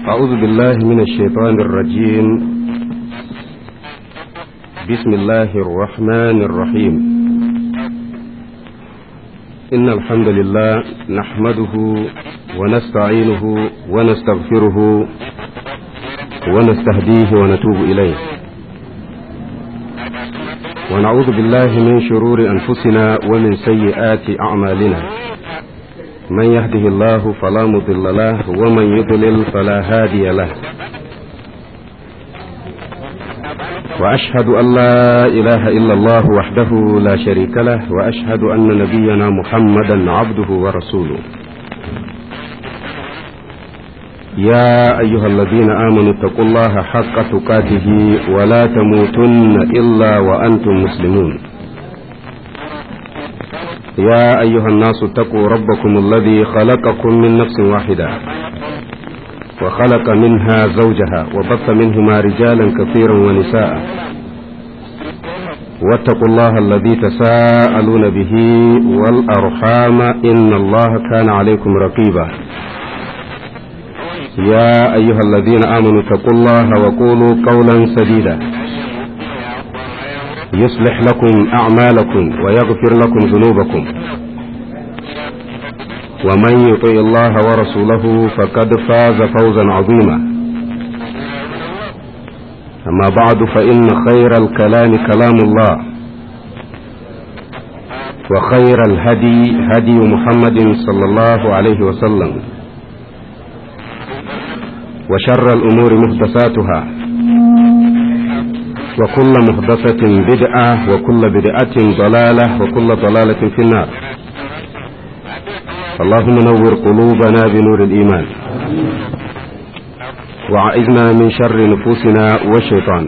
أعوذ بالله من الشيطان الرجيم بسم الله الرحمن الرحيم إن الحمد لله نحمده ونستعينه ونستغفره ونستهديه ونتوب إليه ونعوذ بالله من شرور أنفسنا ومن سيئات أعمالنا من يهده الله فلا مضل له ومن يضلل فلا هادي له وأشهد أن لا إله إلا الله وحده لا شريك له وأشهد أن نبينا محمدا عبده ورسوله يا أيها الذين آمنوا اتقوا الله حق تقاته ولا تموتن إلا وأنتم مسلمون يا أيها الناس اتقوا ربكم الذي خلقكم من نفس واحدة وخلق منها زوجها وبث منهما رجالا كثيرا ونساء واتقوا الله الذي تساءلون به والأرحام إن الله كان عليكم رقيبا يا أيها الذين آمنوا اتقوا الله وقولوا قولا سديدا يصلح لكم أعمالكم ويغفر لكم ذنوبكم ومن يطع الله ورسوله فقد فاز فوزا عظيما أما بعد فإن خير الكلام كلام الله وخير الهدي هدي محمد صلى الله عليه وسلم وشر الأمور محدثاتها وكل محدثة بدعة وكل بدعة ضلالة وكل ضلالة في النار اللهم نور قلوبنا بنور الإيمان وعئذنا من شر نفوسنا والشيطان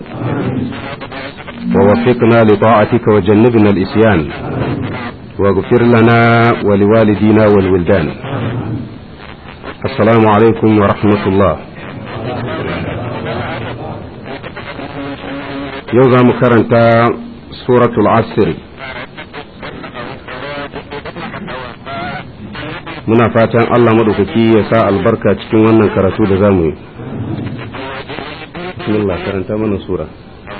ووفقنا لطاعتك وجنبنا الإسيان واغفر لنا ولوالدينا والولدان السلام عليكم ورحمة الله yau za mu karanta suratul asiri muna fatan Allah maɗaukaki ya sa albarka cikin wannan karatu da za mu yi bismillah karanta mana sura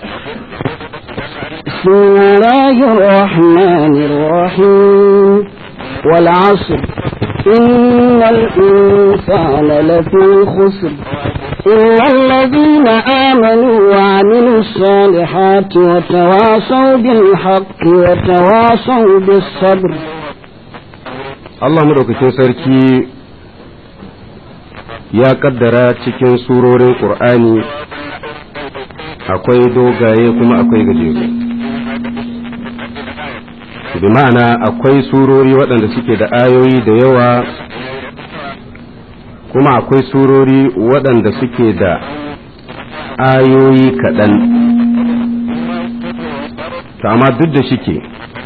بسم الله الرحمن الرحيم والعصر إن الإنسان لفي خسر إلا الذين آمنوا وعملوا الصالحات وتواصوا بالحق وتواصوا بالصبر Allah madaukakin sarki ya kaddara cikin surorin ƙur'ani akwai dogaye kuma akwai gajeru bi ma'ana akwai surori waɗanda suke da ayoyi da yawa kuma akwai surori waɗanda suke da ayoyi kaɗan amma duk da shike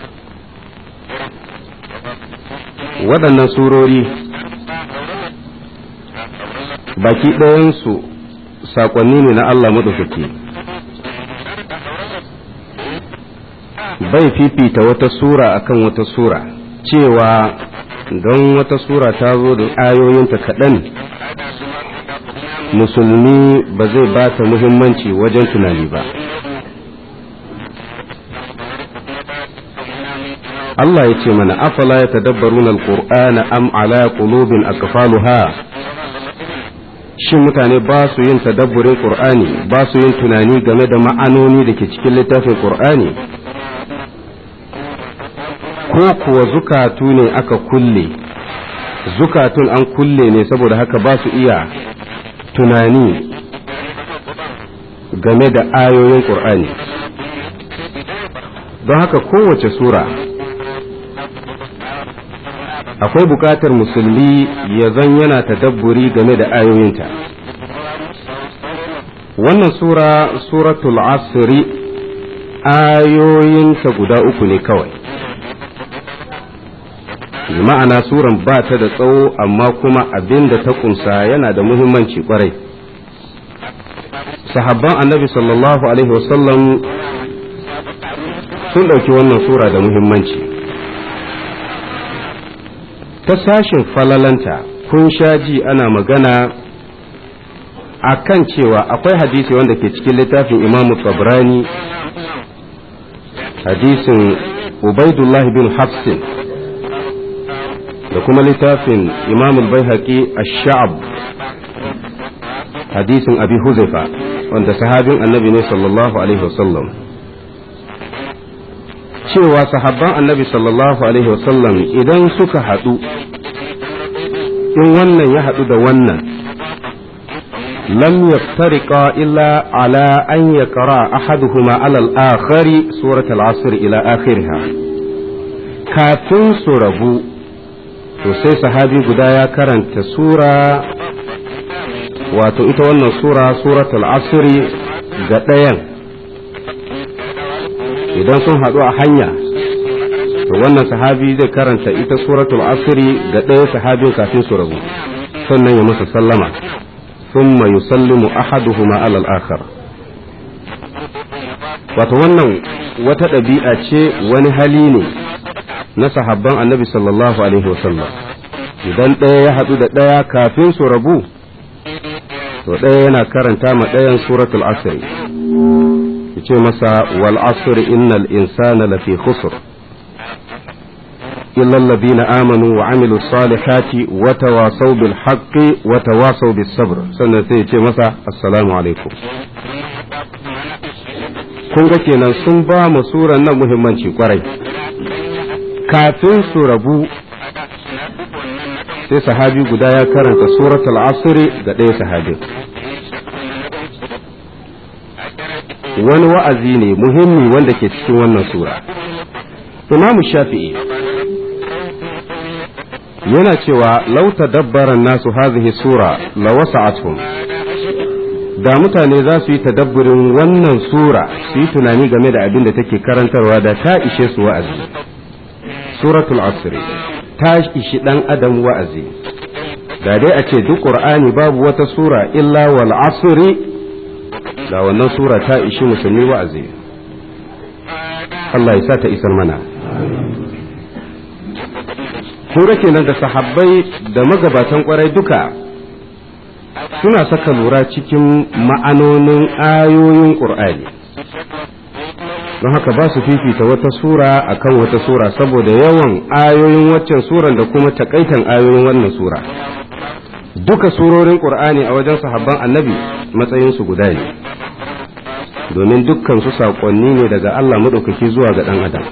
waɗannan surori baki ɗayansu saƙonni ne na Allah maɗaukaki bai fifita wata sura akan wata sura cewa don wata sura ta zo da ayoyinta kaɗan musulmi ba zai ba ta muhimmanci wajen tunani ba Allah ya ce mana afala ya tadabbarun alqur'ana am ala qulubin aqfaluha shin mutane ba su yin tadabburin qur'ani ba su yin tunani game da ma'anoni da ke cikin littafin qur'ani ko kuwa zukatu ne aka kulle zukatun an kulle ne saboda haka ba su iya tunani game da ayoyin ƙur'ani don haka kowace sura akwai buƙatar musulmi ya zan yana tadabburi game da ayoyinta wannan sura suratul asri ayoyinta guda uku ne kawai ma'ana suran ba ta da tsawo amma kuma abin da ta kunsa yana da muhimmanci kwarai sahabban annabi sallallahu alaihi wasallam sun ɗauki wannan sura da muhimmanci ta sashin falalanta kun sha ji ana magana akan cewa akwai hadisi wanda ke cikin littafin imamu tabrani hadisin ubaidullah bin hafsin da kuma littafin imamul baihaqi ash-sha'ab hadisin abi huzaifa wanda sahabin annabi ne sallallahu alaihi wasallam cewa sahabban annabi sallallahu alaihi wasallam idan suka haɗu in wannan ya haɗu da wannan lam yaftariqa illa ala an yaqra ahaduhuma ala al-akhari surat al-asr ila akhiriha kafin su rabu to sai sahabi guda ya karanta sura wato ita wannan sura suratul asri ga ɗayan idan sun haɗu a hanya to wannan sahabi zai karanta ita suratul asri ga ɗaya sahabin kafin su rabu sannan ya masa sallama thumma yusallimu ahaduhuma ala al-akhar wato wannan wata ɗabi'a ce wani hali ne na sahabban annabi sallallahu alaihi wasallam idan ɗaya ya haɗu da ɗaya kafin su rabu to ɗaya yana karanta ma ɗayan suratul asri ce masa wal asr innal insana lafi khusr illa alladhina amanu wa amilu salihati wa tawasaw bil haqqi wa tawasaw bis sabr sannan sai ya ce masa assalamu alaikum kun ga kenan sun ba mu suran nan muhimmanci kwarai kafin su rabu sai sahabi guda ya karanta suratul asri ga ɗaya sahabin wani wa'azi ne muhimmi wanda ke cikin wannan sura imam shafi'i yana cewa lau tadabbaran nasu hazihi sura la wasa'atuhum da mutane za su yi tadabburin wannan sura su yi tunani game da abin da take karantarwa da ta ishe su wa'azi suratul asri ta ishi dan adam wa'azi da dai a ce duk qur'ani babu wata sura illa wal asri da wannan sura ta ishi musulmi wa'azi Allah ya sa ta isar mana kun ga kenan da sahabbai da magabatan kwarai duka suna saka lura cikin ma'anonin ayoyin qur'ani don haka ba su fifita wata sura akan wata sura saboda yawan ayoyin waccan suran da kuma takaitan ayoyin wannan sura duka surorin qur'ani a wajen sahabban annabi matsayinsu guda ne domin dukkan su saƙonni ne daga Allah maɗaukaki zuwa ga ɗan adam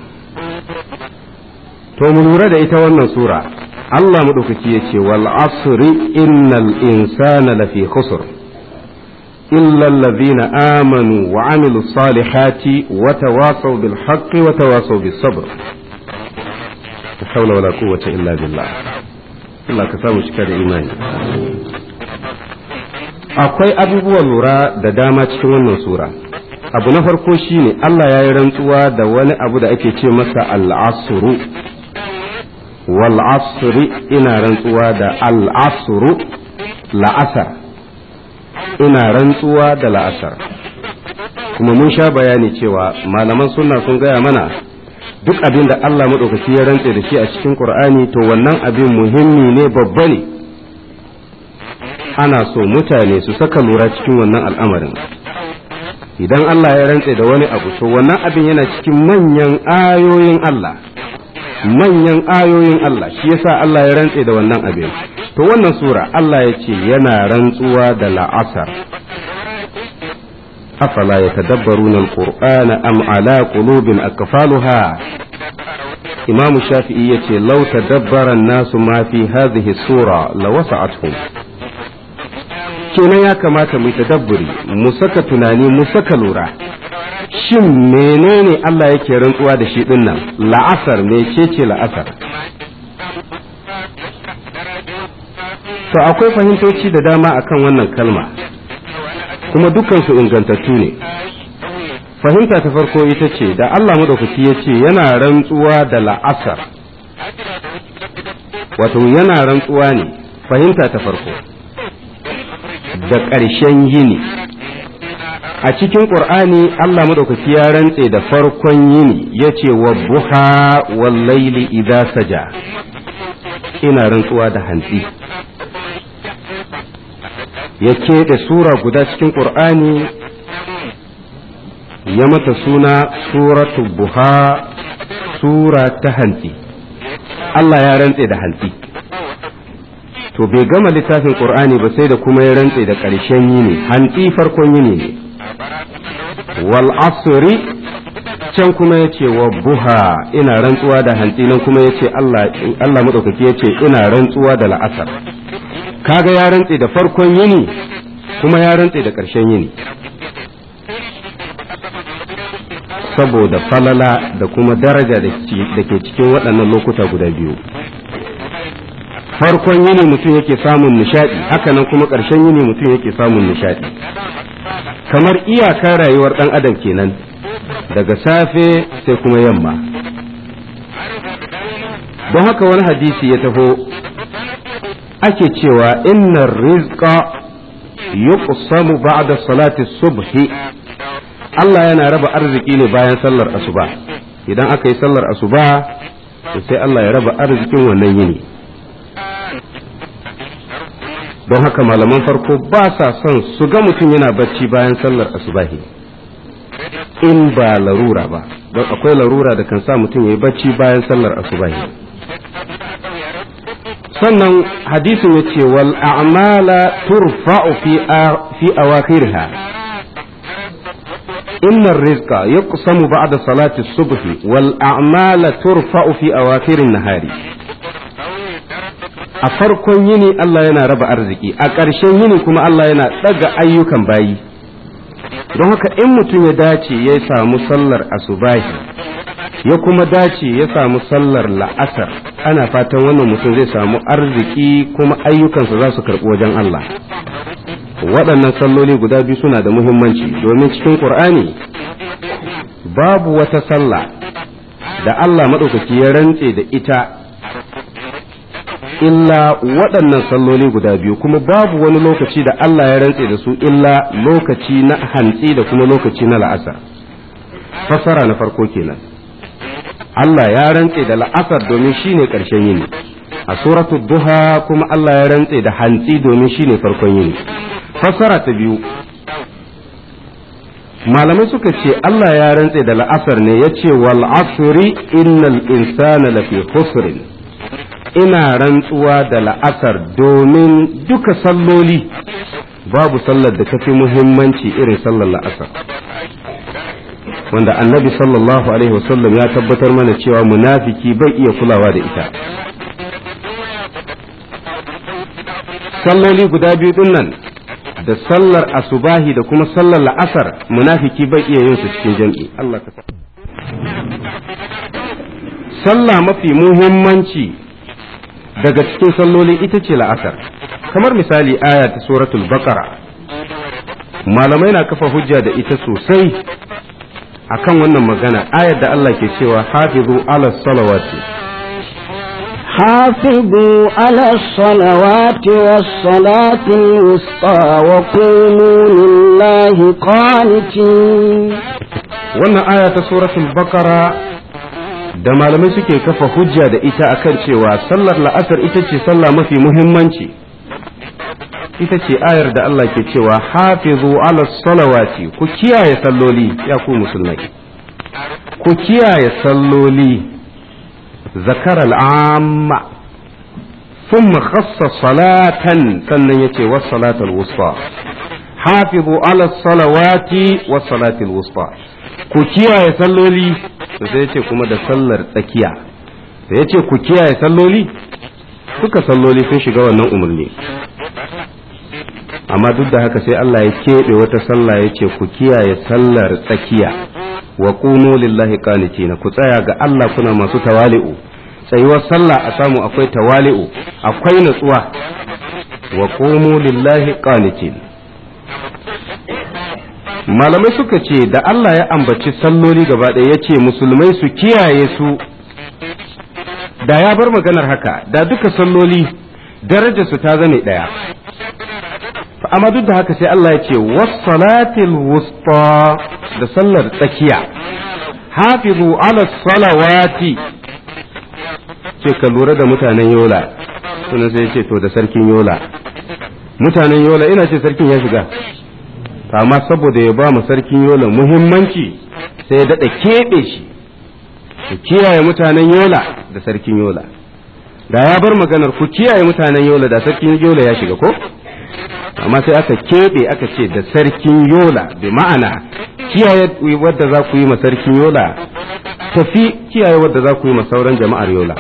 to mu lura da ita wannan sura Allah maɗaukaki ya ce wal asri innal insana lafi khusr illa allazina amanu wa amilu salihati wa tawasaw bil haqqi wa tawasaw bis sabr la hawla wala quwwata illa billah Allah ka samu cika da imani akwai abubuwan lura da dama cikin wannan sura abu na farko shine Allah ya yi rantsuwa da wani abu da ake ce masa al'asuru wal asri ina rantsuwa da al'asuru la'asar ina rantsuwa da la'asar kuma mun sha bayani cewa malaman sunna sun gaya mana duk abin da Allah maɗaukaki ya rantse da shi a cikin Qur'ani to wannan abin muhimmi ne babba ne ana so mutane su saka lura cikin wannan al'amarin idan Allah ya rantse da wani abu to wannan abin yana cikin manyan ayoyin Allah manyan ayoyin Allah shi yasa Allah ya rantse da wannan abin to wannan sura Allah ya ce yana rantsuwa da la'asar afala yatadabbaruna alqur'ana am ala qulubin akfaluha imam shafi'i yace law tadabbara an-nasu ma fi hadhihi sura lawasa'atuhum kenan ya kamata mu tadabburi mu saka tunani mu saka lura shin menene Allah yake rantsuwa da shi din nan la'asar mecece la'asar to akwai fahimtoci da dama akan wannan kalma kuma dukansu ingantattu ne fahimta ta farko ita ce da Allah madaukaki ya ce yana rantsuwa da la'asar wato yana rantsuwa ne fahimta ta farko da ƙarshen yini a cikin ƙur'ani Allah maɗaukaki ya rantse da farkon yini ya ce wa buha wallaili idza saja ina rantsuwa da hantsi ya keɓe sura guda cikin ƙur'ani ya mata suna suratu buha sura ta hantsi Allah ya rantse da hantsi to bai gama littafin ƙur'ani ba sai da kuma ya rantse da ƙarshen yini hantsi farkon yini ne wal asri can kuma ya ce wa buha ina rantsuwa da hantsi nan kuma ya ce Allah maɗaukaki ya ce ina rantsuwa da la'asar kaga ya rantse da farkon yini kuma ya rantse da ƙarshen yini saboda falala da kuma daraja da ke cikin waɗannan lokuta guda biyu farkon yini mutum yake samun nishaɗi hakanan kuma ƙarshen yini mutum yake samun nishaɗi kamar iyakar rayuwar ɗan adam kenan daga safe sai kuma yamma don haka wani hadisi ya taho ake cewa inna rizqa yuqsamu ba'da salati subhi Allah yana raba arziki ne bayan sallar asuba idan aka yi sallar asuba to sai Allah ya raba arzikin wannan yini don haka malaman farko ba sa son su ga mutum yana bacci bayan sallar asubahi in ba larura ba don akwai larura da kan sa mutum ya yi bacci bayan sallar asubahi sannan hadisin ya ce wal a'mala turfa'u fi awakhirha إن الرزق يقسم بعد صلاة الصبح والأعمال ترفع في أواخر النهار a farkon yini Allah yana raba arziki a ƙarshen yini kuma Allah yana ɗaga ayyukan bayi don haka in mutum ya dace ya samu sallar asubahi ya kuma dace ya samu sallar la'asar ana fatan wannan mutum zai samu arziki kuma ayyukansa za su karɓi wajen Allah waɗannan salloli guda biyu suna da muhimmanci domin cikin ƙur'ani babu wata sallah da Allah maɗaukaki ya rantse da ita illa waɗannan salloli guda biyu kuma babu wani lokaci da Allah ya rantse da su illa lokaci na hantsi da kuma lokaci na la'asar fassara na farko kenan Allah ya rantse da la'asar domin shine ƙarshen yini a suratu duha kuma Allah ya rantse da hantsi domin shine farkon yini fassara ta biyu malamai suka ce Allah ya rantse da la'asar ne ya ce wal asri innal insana lafi khusrin ina rantsuwa da la'asar domin duka salloli babu sallar da tafi muhimmanci irin sallar la'asar wanda annabi sallallahu alaihi wasallam ya tabbatar mana cewa munafiki bai iya kulawa da ita salloli guda biyu din nan da sallar asubahi da kuma sallar la'asar munafiki bai iya yin su cikin jam'i Allah ka sallah mafi muhimmanci daga cikin salloli ita ce la'asar kamar misali aya ta suratul baqara malamai na kafa hujja da ita sosai akan wannan magana ayar da Allah ke cewa hafizu ala salawati حافظوا على الصلوات والصلاة الوسطى وقوموا لله قانتين wannan aya ta suratul baqara da malamai suke kafa hujja da ita akan cewa sallar la'asar ita ce sallah mafi muhimmanci ita ce ayar da Allah ke cewa hafizu ala salawati ku kiyaye salloli ya ku musulmai ku kiyaye salloli zakar al'amma ثم خص صلاة sannan yace was salatul wusta hafizu ala salawati was salatul wusta ku kiyaye salloli sai yace kuma da sallar tsakiya da yace ku kiyaye salloli duka salloli sun shiga wannan umarni amma duk da haka sai Allah ya keɓe wata sallah ya ce ku kiyaye sallar tsakiya wa qumu lillahi qanitina ku tsaya ga Allah kuna masu tawali'u tsayuwar sallah a samu akwai tawali'u akwai natsuwa wa qumu lillahi qanitin malamai suka ce da Allah ya ambaci salloli gaba ɗaya ya ce musulmai su kiyaye su da ya bar maganar haka da duka salloli darajarsu ta zame ɗaya amma duk da haka sai Allah ya ce wassalatil wusta da sallar tsakiya hafizu ala salawati ce ka lura da mutanen yola suna sai ce to da sarkin yola mutanen yola ina ce sarkin ya shiga amma saboda ya ba mu sarkin yola muhimmanci sai ya daɗa keɓe shi ku kiyaye mutanen yola da sarkin yola da ya bar maganar ku kiyaye mutanen yola da sarkin yola ya shiga ko amma sai aka keɓe aka ce da sarkin yola bi ma'ana kiyaye wadda za ku yi ma sarkin yola tafi kiyaye wadda za ku yi ma sauran jama'ar yola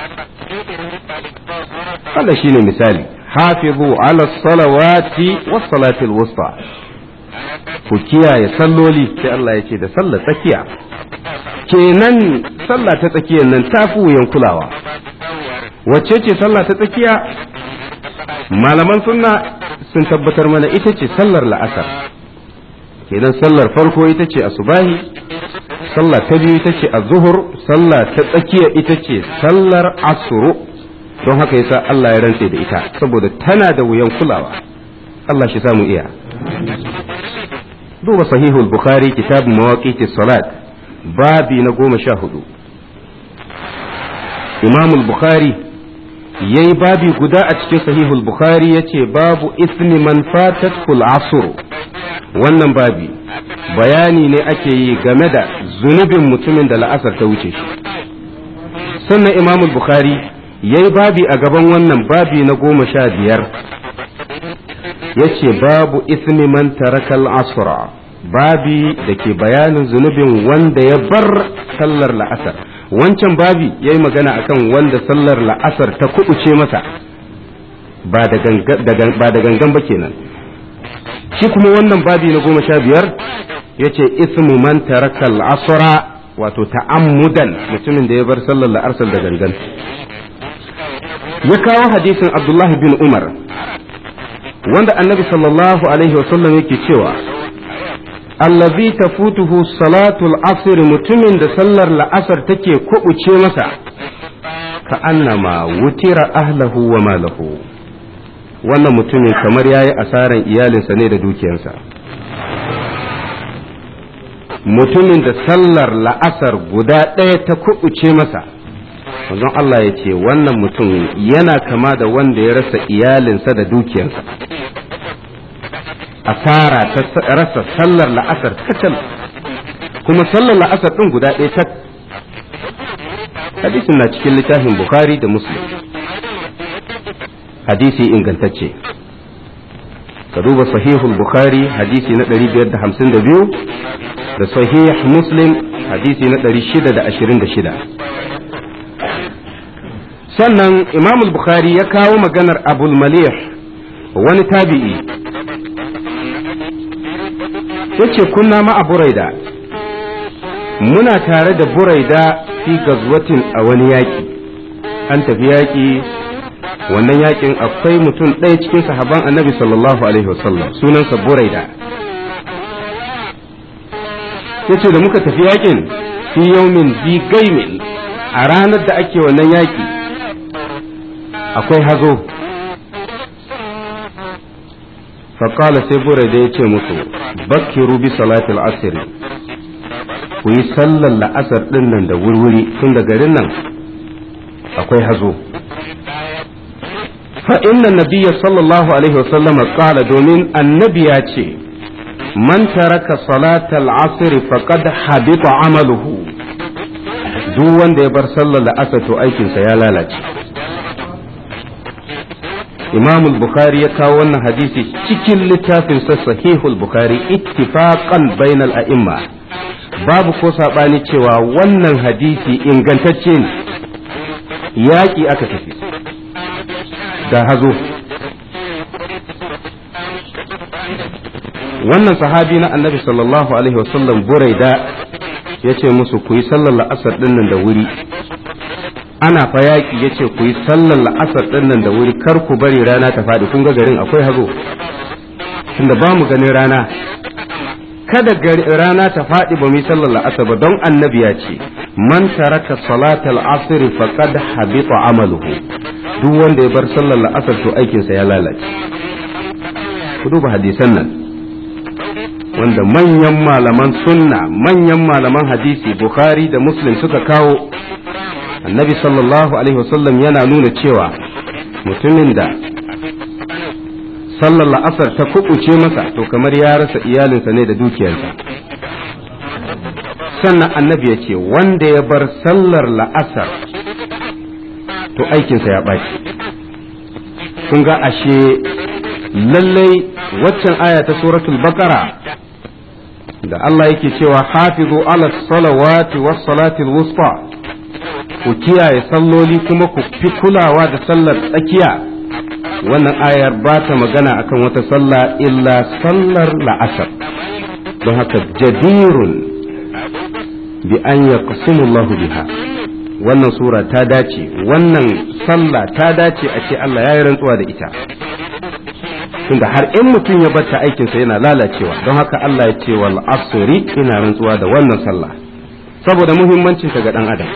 Allah shine misali hafizu ala salawati was salatil wusta ku kiyaye salloli sai Allah ya ce da sallar tsakiya kenan sallah ta tsakiyar nan ta fi wuyan kulawa wacce ce sallah ta tsakiya malaman sunna sun tabbatar mana ita ce sallar la'asar kenan sallar farko ita ce asubahi sallah ta biyu ita ce zuhur sallah ta tsakiya ita ce sallar asuru don haka yasa Allah ya rantse da ita saboda tana da wuyan kulawa Allah shi samu iya duba sahihul bukhari kitab mawaqiti salat babi na goma sha hudu imamul bukhari yayi babi guda a cikin sahihul bukhari yace babu ismi man fatatkul asr wannan babi bayani ne ake yi game da zunubin mutumin da la'asar ta wuce shi sannan imamul bukhari yayi babi a gaban wannan babi na goma sha biyar yace babu ismi man tarakal asra babi da ke bayanin zunubin wanda ya bar sallar la'asar wancan babi ya yi magana akan wanda sallar la'asar ta kubuce masa ba da gangan ba kenan shi kuma wannan babi na goma sha biyar ya ce ismu man taraka al'asra wato ta'ammudan mutumin da ya bar sallar la'asar da gangan ya kawo hadisin abdullahi bin umar wanda annabi sallallahu alaihi wasallam yake cewa allazi tafutuhu salatul asr mutumin da sallar la'asar take kubuce masa ka annama wutira ahlahu wa malahu wannan mutumin kamar yayi asaran iyalinsa ne da dukiyarsa mutumin da sallar la'asar guda ɗaya ta kubuce masa manzon Allah ya ce wannan mutum yana kama da wanda ya rasa iyalinsa da dukiyarsa asara ta rasa sallar la'asar kacal kuma sallar la'asar ɗin guda ɗaya tak hadisin na cikin littafin bukhari da muslim hadisi ingantacce ka duba sahihul bukhari hadisi na 552 da sahih muslim hadisi na 626 sannan imamul bukhari ya kawo maganar abul malih wani tabi'i yace kunna ma a buraida muna tare da buraida fi gazwatin a wani yaƙi an tafi yaƙi wannan yaƙin akwai mutum ɗaya cikin sahaban annabi sallallahu alaihi wasallam sunansa buraida yace da muka tafi yaƙin fi yaumin bi gaimin a ranar da ake wannan yaƙi akwai hazo faƙala sai buraida ya ce musu bakkiru bi salatul asiri ku yi sallar la'asar ɗin nan da wurwuri tun da garin nan akwai hazo fa inna nabiyya sallallahu alaihi wasallama qala domin annabi ya ce man taraka salatal asr faqad habita amaluhu duk wanda ya bar sallar la'asar to aikinsa ya lalace imam bukhari ya kawo wannan hadisi cikin littafin sa sahihul bukhari ittifaqan bainal a'imma babu ko sabani cewa wannan hadisi ingantacce ne yaƙi aka tafi da hazo wannan sahabi na annabi sallallahu alaihi wasallam buraida ya ce musu ku yi sallar la'asar ɗinnan da wuri ana fa yaƙi ya ce ku yi sallar la'asar ɗinnan da wuri kar ku bari rana ta faɗi kun ga garin akwai hazo tunda ba mu ganin rana kada rana ta faɗi ba mu yi sallar la'asar ba don annabi ya ce man taraka salatal asr faqad habita amaluhu duk wanda ya bar sallar la'asar to aikinsa ya lalace ku duba hadisan nan wanda manyan malaman sunna manyan malaman hadisi bukhari da muslim suka kawo annabi sallallahu alaihi wasallam yana nuna cewa mutumin da sallar la'asar ta kubuce masa to kamar ya rasa iyalinsa ne da dukiyarsa sannan annabi ya ce wanda ya bar sallar la'asar to aikinsa ya ɓaci kun ga ashe lallai waccan aya ta suratul baqara da Allah yake cewa hafizu ala salawati was salatil wusta ku kiyaye salloli kuma ku fi kulawa da sallar tsakiya wannan ayar ba ta magana akan wata sallah illa sallar la'asar don haka jadirun bi an yaqsimu Allah biha wannan sura ta dace wannan sallah ta dace a ce Allah ya yi rantsuwa da ita tunda har in mutum ya batta aikinsa yana lalacewa don haka Allah ya ce wal asri ina rantsuwa da wannan sallah saboda muhimmancin ta ga dan adam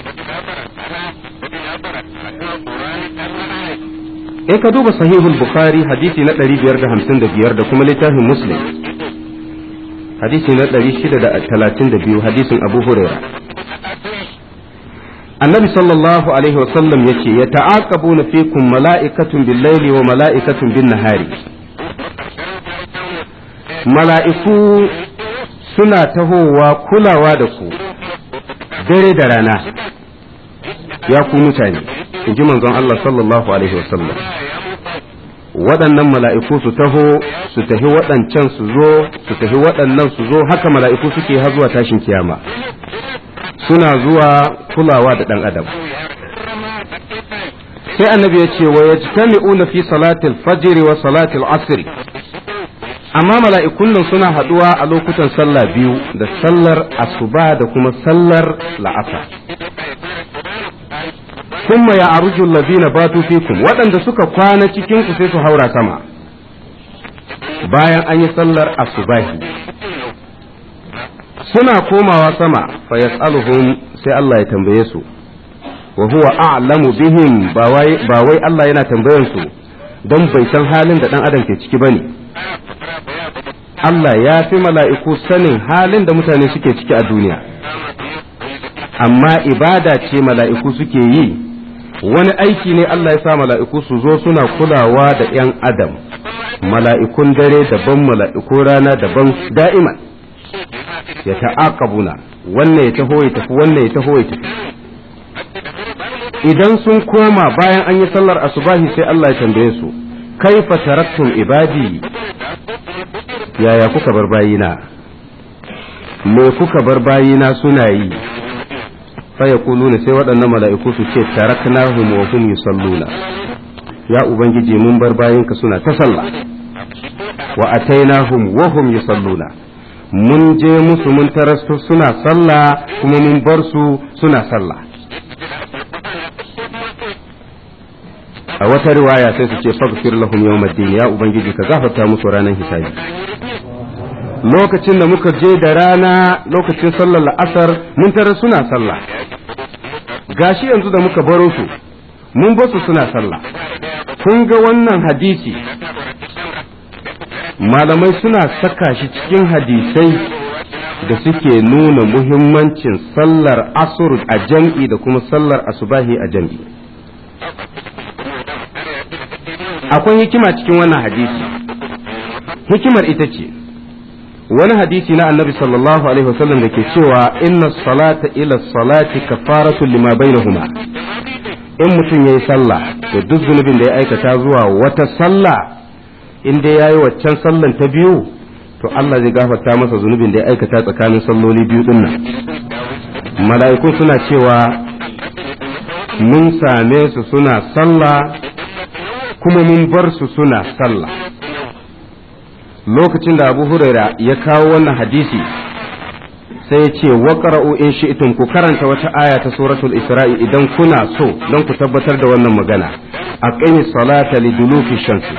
in ka duba sahihul bukhari hadisi na 555 da kuma littafin muslim hadisi na 632 hadisin abu huraira annabi sallallahu alaihi wasallam ya ce ya ta'aqabuna fikum mala'ikatun bil laili wa mala'ikatun bin nahari mala'iku suna tahowa kulawa da ku dare da rana ya ku mutane in ji manzon Allah sallallahu alaihi wasallam waɗannan mala'iku su taho su tafi waɗancan su zo su tafi waɗannan su zo haka mala'iku suke har zuwa tashin kiyama suna zuwa kulawa da ɗan adam sai annabi ya ce wa yajtami'una fi salatil fajr wa salatil asr amma mala'ikun nan suna haɗuwa a lokutan sallah biyu da sallar asuba da kuma sallar la'asar kuma ya arujul ladina batu fikum waɗanda suka kwana cikin ku sai su haura sama bayan an yi sallar asubahi suna komawa sama fa yas'aluhum sai Allah ya tambaye su wa huwa a'lamu bihim ba wai ba wai Allah yana tambayan su don bai san halin da dan adam ke ciki bane Allah ya fi mala'iku sanin halin da mutane suke ciki a duniya amma ibada ce mala'iku suke yi wani aiki ne Allah ya sa mala'iku su zo suna kulawa da ‘yan adam mala'ikun dare daban mala'ikun rana daban da'iman ya ta'aqabuna wannan ya taho ya tafi wannan ya taho ya tafi idan sun koma bayan an yi sallar asubahi sai Allah ya tambaye su kaifa taraktum ibadi yaya kuka bar bayina me kuka bar bayina suna yi fa yaquluna sai waɗannan mala'iku su ce taraknahum wa hum yusalluna ya ubangiji mun bar bayinka suna ta sallah wa atainahum wa hum yusalluna mun je musu mun tarastu suna sallah kuma mun bar su suna sallah a wata riwaya sai su ce faghfir lahum yawmaddin ya ubangiji ka gafarta musu ranar hisabi lokacin da muka je da rana lokacin sallar la'asar mun tara suna sallah gashi yanzu da muka baro su mun basu suna sallah kun ga wannan hadisi malamai suna saka shi cikin hadisai da suke nuna muhimmancin sallar asur a jam'i da kuma sallar asubahi a jam'i akwai hikima cikin wannan hadisi hikimar ita ce wani hadisi na annabi sallallahu alaihi wasallam da ke cewa inna salata ila salati kafaratu lima bainahuma in mutum yayi sallah da duk zunubin da ya aikata zuwa wata sallah in dai yayi waccan sallan ta biyu to Allah zai gafarta masa zunubin da ya aikata tsakanin salloli biyu din nan mala'iku suna cewa mun same su suna sallah kuma mun bar su suna sallah lokacin da abu huraira ya kawo wannan hadisi sai ya ce waƙara'u in shi'tum ku karanta wata aya ta suratul isra'i idan kuna so don ku tabbatar da wannan magana aqimi salata liduluki shamsi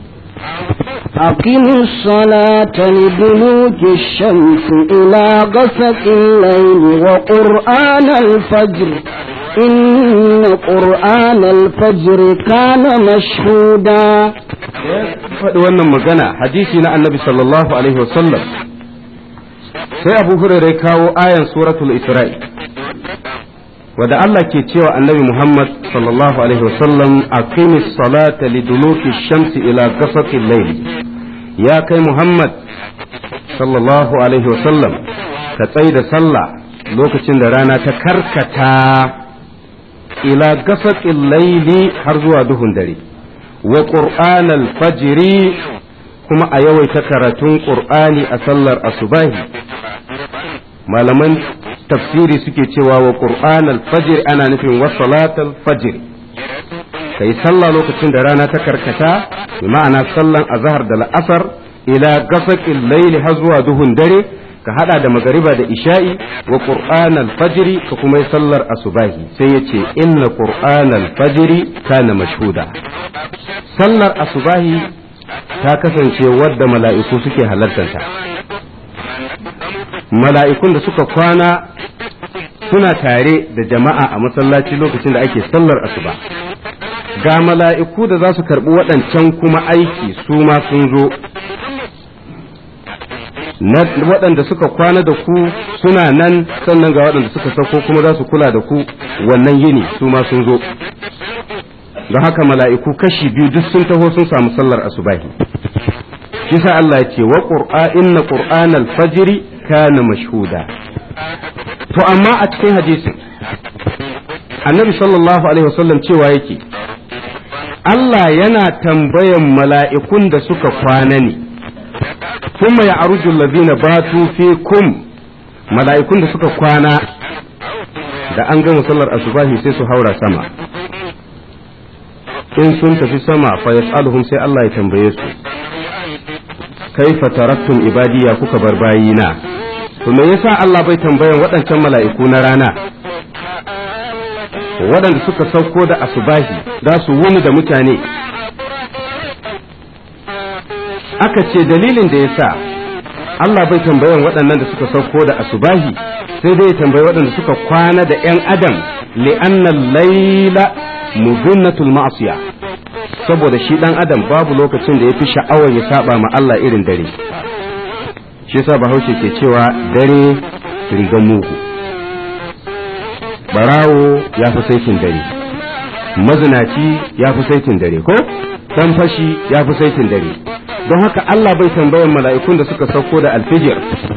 أقم الصلاة لدلوك الشمس إلى غسق الليل وقرآن الفجر إن قرآن الفجر كان مشهودا faɗi wannan magana hadisi na annabi sallallahu alaihi wasallam sai abu hurairai kawo ayan suratul isra'i wadda Allah ke cewa annabi Muhammad sallallahu alaihi wasallam aqimis salata liduluki shamsi ila ghasaqil layl ya kai Muhammad sallallahu alaihi wasallam ka tsai da sallah lokacin da rana ta karkata ila ghasaqil layli har zuwa duhun dare wa qur'anal fajri kuma a yawaita karatun qur'ani a sallar asubahi malaman tafsiri suke cewa wa qur'an al-fajr ana nufin wa salat al-fajr kai sallah lokacin da rana ta karkata bi ma'ana sallan azhar da la'asar ila gasaqil layl har zuwa duhun dare ka hada da magariba da isha'i wa qur'an al-fajr ka kuma yi sallar asubahi sai yace inna qur'an al-fajr kana mashhuda sallar asubahi ta kasance wadda mala'iku suke halartanta mala'ikun da suka kwana suna tare da jama'a a masallaci lokacin da ake sallar asuba ga mala'iku da za su karɓi waɗancan kuma aiki su ma sun zo waɗanda suka kwana da ku suna nan sannan ga waɗanda suka sauko kuma za su kula da ku wannan yini su ma sun zo don haka mala'iku kashi biyu duk sun taho sun samu sallar asubahi kisa Allah ya ce wa qur'a inna qur'anal fajri kana mashhuda to amma a cikin hadisin annabi sallallahu alaihi wasallam cewa yake Allah yana tambayan mala'ikun da suka kwana ne kuma ya arujul ladina batu fikum mala'ikun da suka kwana da an gama sallar asubahi sai su haura sama in sun tafi sama fa yas'aluhum sai Allah ya tambaye su kaifa taraktum ibadiya kuka bar bayina to me yasa Allah bai tambayan waɗancan mala'iku na rana waɗanda suka sauko da asubahi za su wuni da mutane aka ce dalilin da yasa Allah bai tambayan waɗannan da suka sauko da asubahi sai dai tambayi waɗanda suka kwana da ‘yan adam li'anna laila mudunnatul ma'asiya saboda shi ɗan adam babu lokacin da ya fi sha'awar ya saba ma Allah irin dare shi yasa bahaushe ke cewa dare rigan mugu barawo ya fi saitin dare mazinaci ya fi saitin dare ko dan fashi ya fi saitin dare don haka Allah bai tambayan mala'ikun da suka sauko da alfijir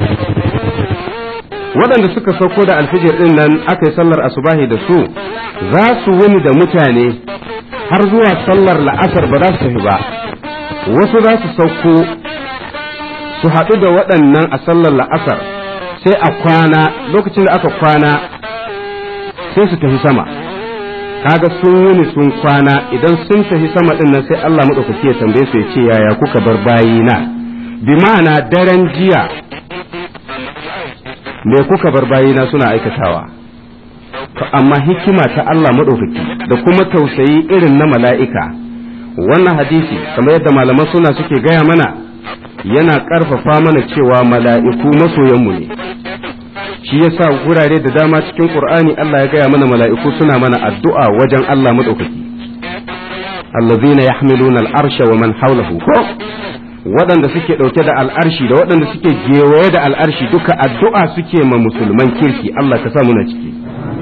waɗanda suka sauko da alfijir ɗin nan aka yi sallar asubahi da su za su wuni da mutane har zuwa sallar la'asar ba za su tafi ba wasu za su sauko su haɗu da waɗannan a sallar la'asar sai a kwana lokacin da aka kwana sai su tafi sama kaga sun wuni sun kwana idan sun tafi sama ɗin nan sai Allah maɗaukaki ya tambaye su ya ce yaya kuka bar bayina bi ma'ana daren jiya me kuka bar bayina suna aikatawa amma hikima ta Allah maɗaukaki da kuma tausayi irin na mala'ika wannan hadisi kamar yadda malaman suna suke gaya mana yana ƙarfafa mana cewa mala'iku masoyanmu ne shi yasa gurare da dama cikin Qur'ani Allah ya gaya mana mala'iku suna mana addu'a wajen Allah maɗaukaki allazina yahmiluna al'arsha wa man hawlahu ko waɗanda suke ɗauke da al'arshi da waɗanda suke gewaye da al'arshi duka addu'a suke ma musulman kirki Allah ka sa muna ciki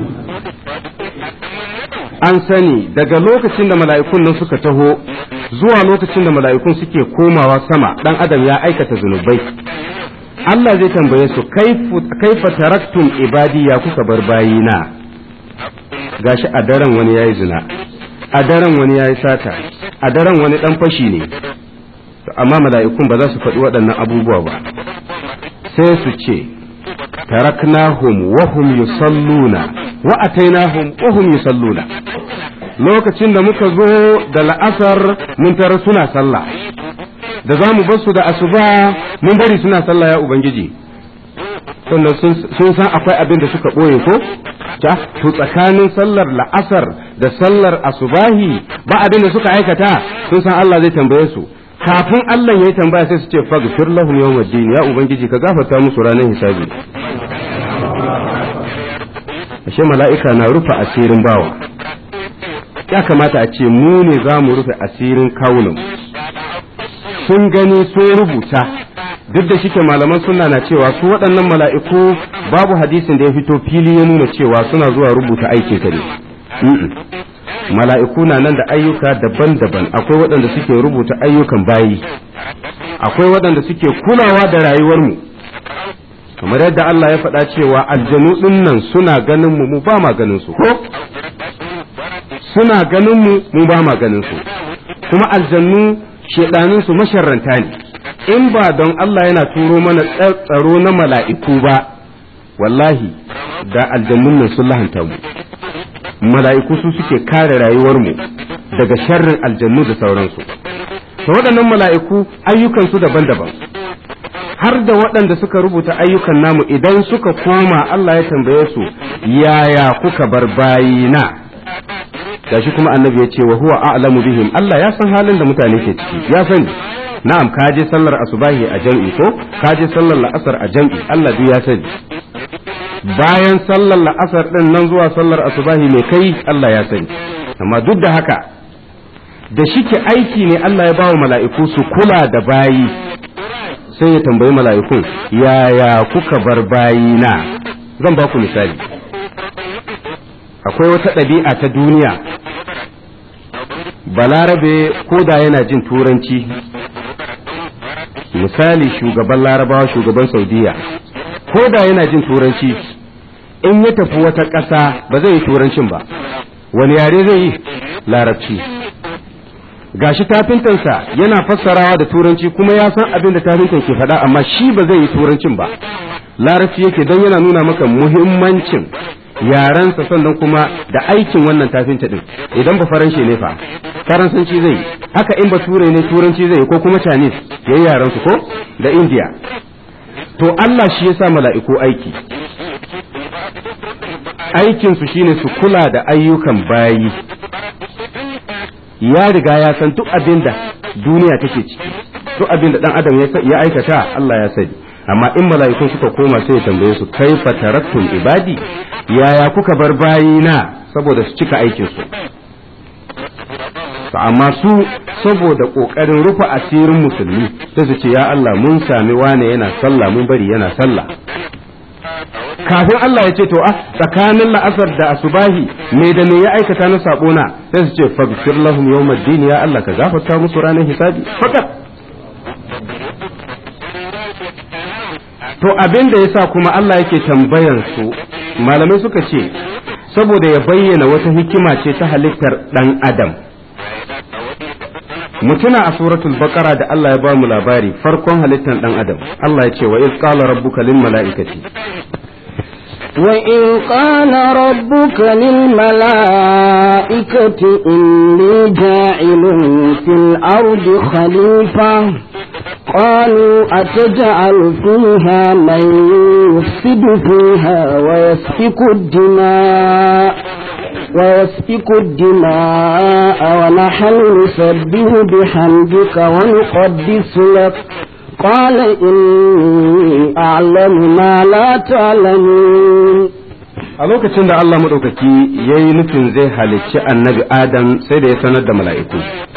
an sani daga lokacin da mala'ikun nan suka taho zuwa lokacin da mala'ikun suke komawa sama ɗan adam ya aikata zunubai Allah zai tambaye su kaifa taraktum ibadi ya kuka bar bayina gashi a daren wani yayi zina a daren wani yayi sata a daren wani dan fashi ne amma mala'ikun ba za su faɗi waɗannan abubuwa ba sai su ce taraknahum wa hum yusalluna wa atainahum wa hum yusalluna lokacin da muka zo da la'asar mun tara suna sallah da za mu bar su da asuba mun bari suna sallah ya ubangiji sannan sun san akwai abin da suka ɓoye ko ta to tsakanin sallar la'asar da sallar asubahi ba abin da suka aikata sun san Allah zai tambaye su kafin Allah ya yi tambaya sai su ce faghfir lahum yawmaddin ya ubangiji ka gafarta musu ranar hisabi ashe mala'ika na rufe asirin bawa ya kamata a ce mu ne za mu rufe asirin kawunan sun gani sun rubuta duk da shike malaman suna na cewa su waɗannan mala'iku babu hadisin da ya fito fili ya nuna cewa suna zuwa rubuta aikin ka ne mala'iku na nan da ayyuka daban-daban akwai waɗanda suke rubuta ayyukan bayi akwai waɗanda suke kulawa da rayuwarmu kamar yadda Allah ya faɗa cewa aljanu ɗin nan suna ganin mu mu ba ma ganin su ko suna ganin mu mu ba ma ganin su kuma aljannu shedanin su masharranta ne in ba don Allah yana turo mana tsaro na mala'iku ba wallahi da aljannun nan sun lahanta mu mala'iku su suke kare rayuwarmu daga sharrin aljannu da sauransu to waɗannan mala'iku ayyukansu daban-daban har da waɗanda suka rubuta ayyukan namu idan suka koma Allah ya tambaye su yaya kuka bar bayina gashi kuma annabi ya ce wa huwa a'lamu bihim Allah ya san halin da mutane ke ciki ya sani na'am ka je sallar asubahi a jam'i ko ka je sallar la'asar a jam'i Allah duk ya sani bayan sallar la'asar din nan zuwa sallar asubahi mai kai Allah ya sani amma duk da haka da shike aiki ne Allah ya bawa mala'iku su kula da bayi sai ya tambayi mala'ikun yaya kuka bar bayina zan ba ku misali akwai wata ɗabi'a ta duniya balarabe ko da yana jin turanci misali shugaban larabawa shugaban saudiya ko da yana jin turanci in ya tafi wata ƙasa ba zai yi turancin ba wani yare zai yi larabci gashi tafintansa yana fassarawa da turanci kuma ya san abin da tafintan ke faɗa amma shi ba zai yi turancin ba larabci yake don yana nuna maka muhimmancin yarensa sannan kuma da aikin wannan tafinta din idan ba faranshe ne fa faransanci zai yi haka in ba ture ne turanci zai yi ko kuma chinese ya yi yarensu ko da india to Allah shi ya sa mala'iku aiki aikinsu shine su kula da ayyukan bayi ya riga ya san duk abin da duniya take ciki duk abin da dan adam ya aikata Allah ya sani amma in mala'ikun suka koma sai ya tambaye su kaifa taraktum ibadi yaya kuka bar bayina saboda su cika aikin su amma su saboda kokarin rufe asirin musulmi sai su ce ya Allah mun sami wane yana sallah mun bari yana sallah kafin Allah ya ce to a tsakanin la'asar da asubahi me da me ya aikata na sabo na sai su ce faghfir lahum yawmaddin ya Allah ka gafarta musu ranar hisabi fakat to abin da yasa kuma Allah yake tambayan su malamai suka ce saboda ya bayyana wata hikima ce ta halittar dan adam mutuna a suratul baqara da Allah ya ba mu labari farkon halittar dan adam Allah ya ce wa iz qala rabbuka lil mala'ikati وإذ قال ربك للملائكة إني جاعل في الأرض خليفة قالوا أتجعل فيها من يفسد فيها ويسفك الدماء ويسفك الدماء ونحن نسبه بحمدك ونقدس لك قال إني أعلم ما لا تعلمون a lokacin da Allah maɗaukaki ya yi nufin zai halicci annabi Adam sai da ya sanar da mala'iku.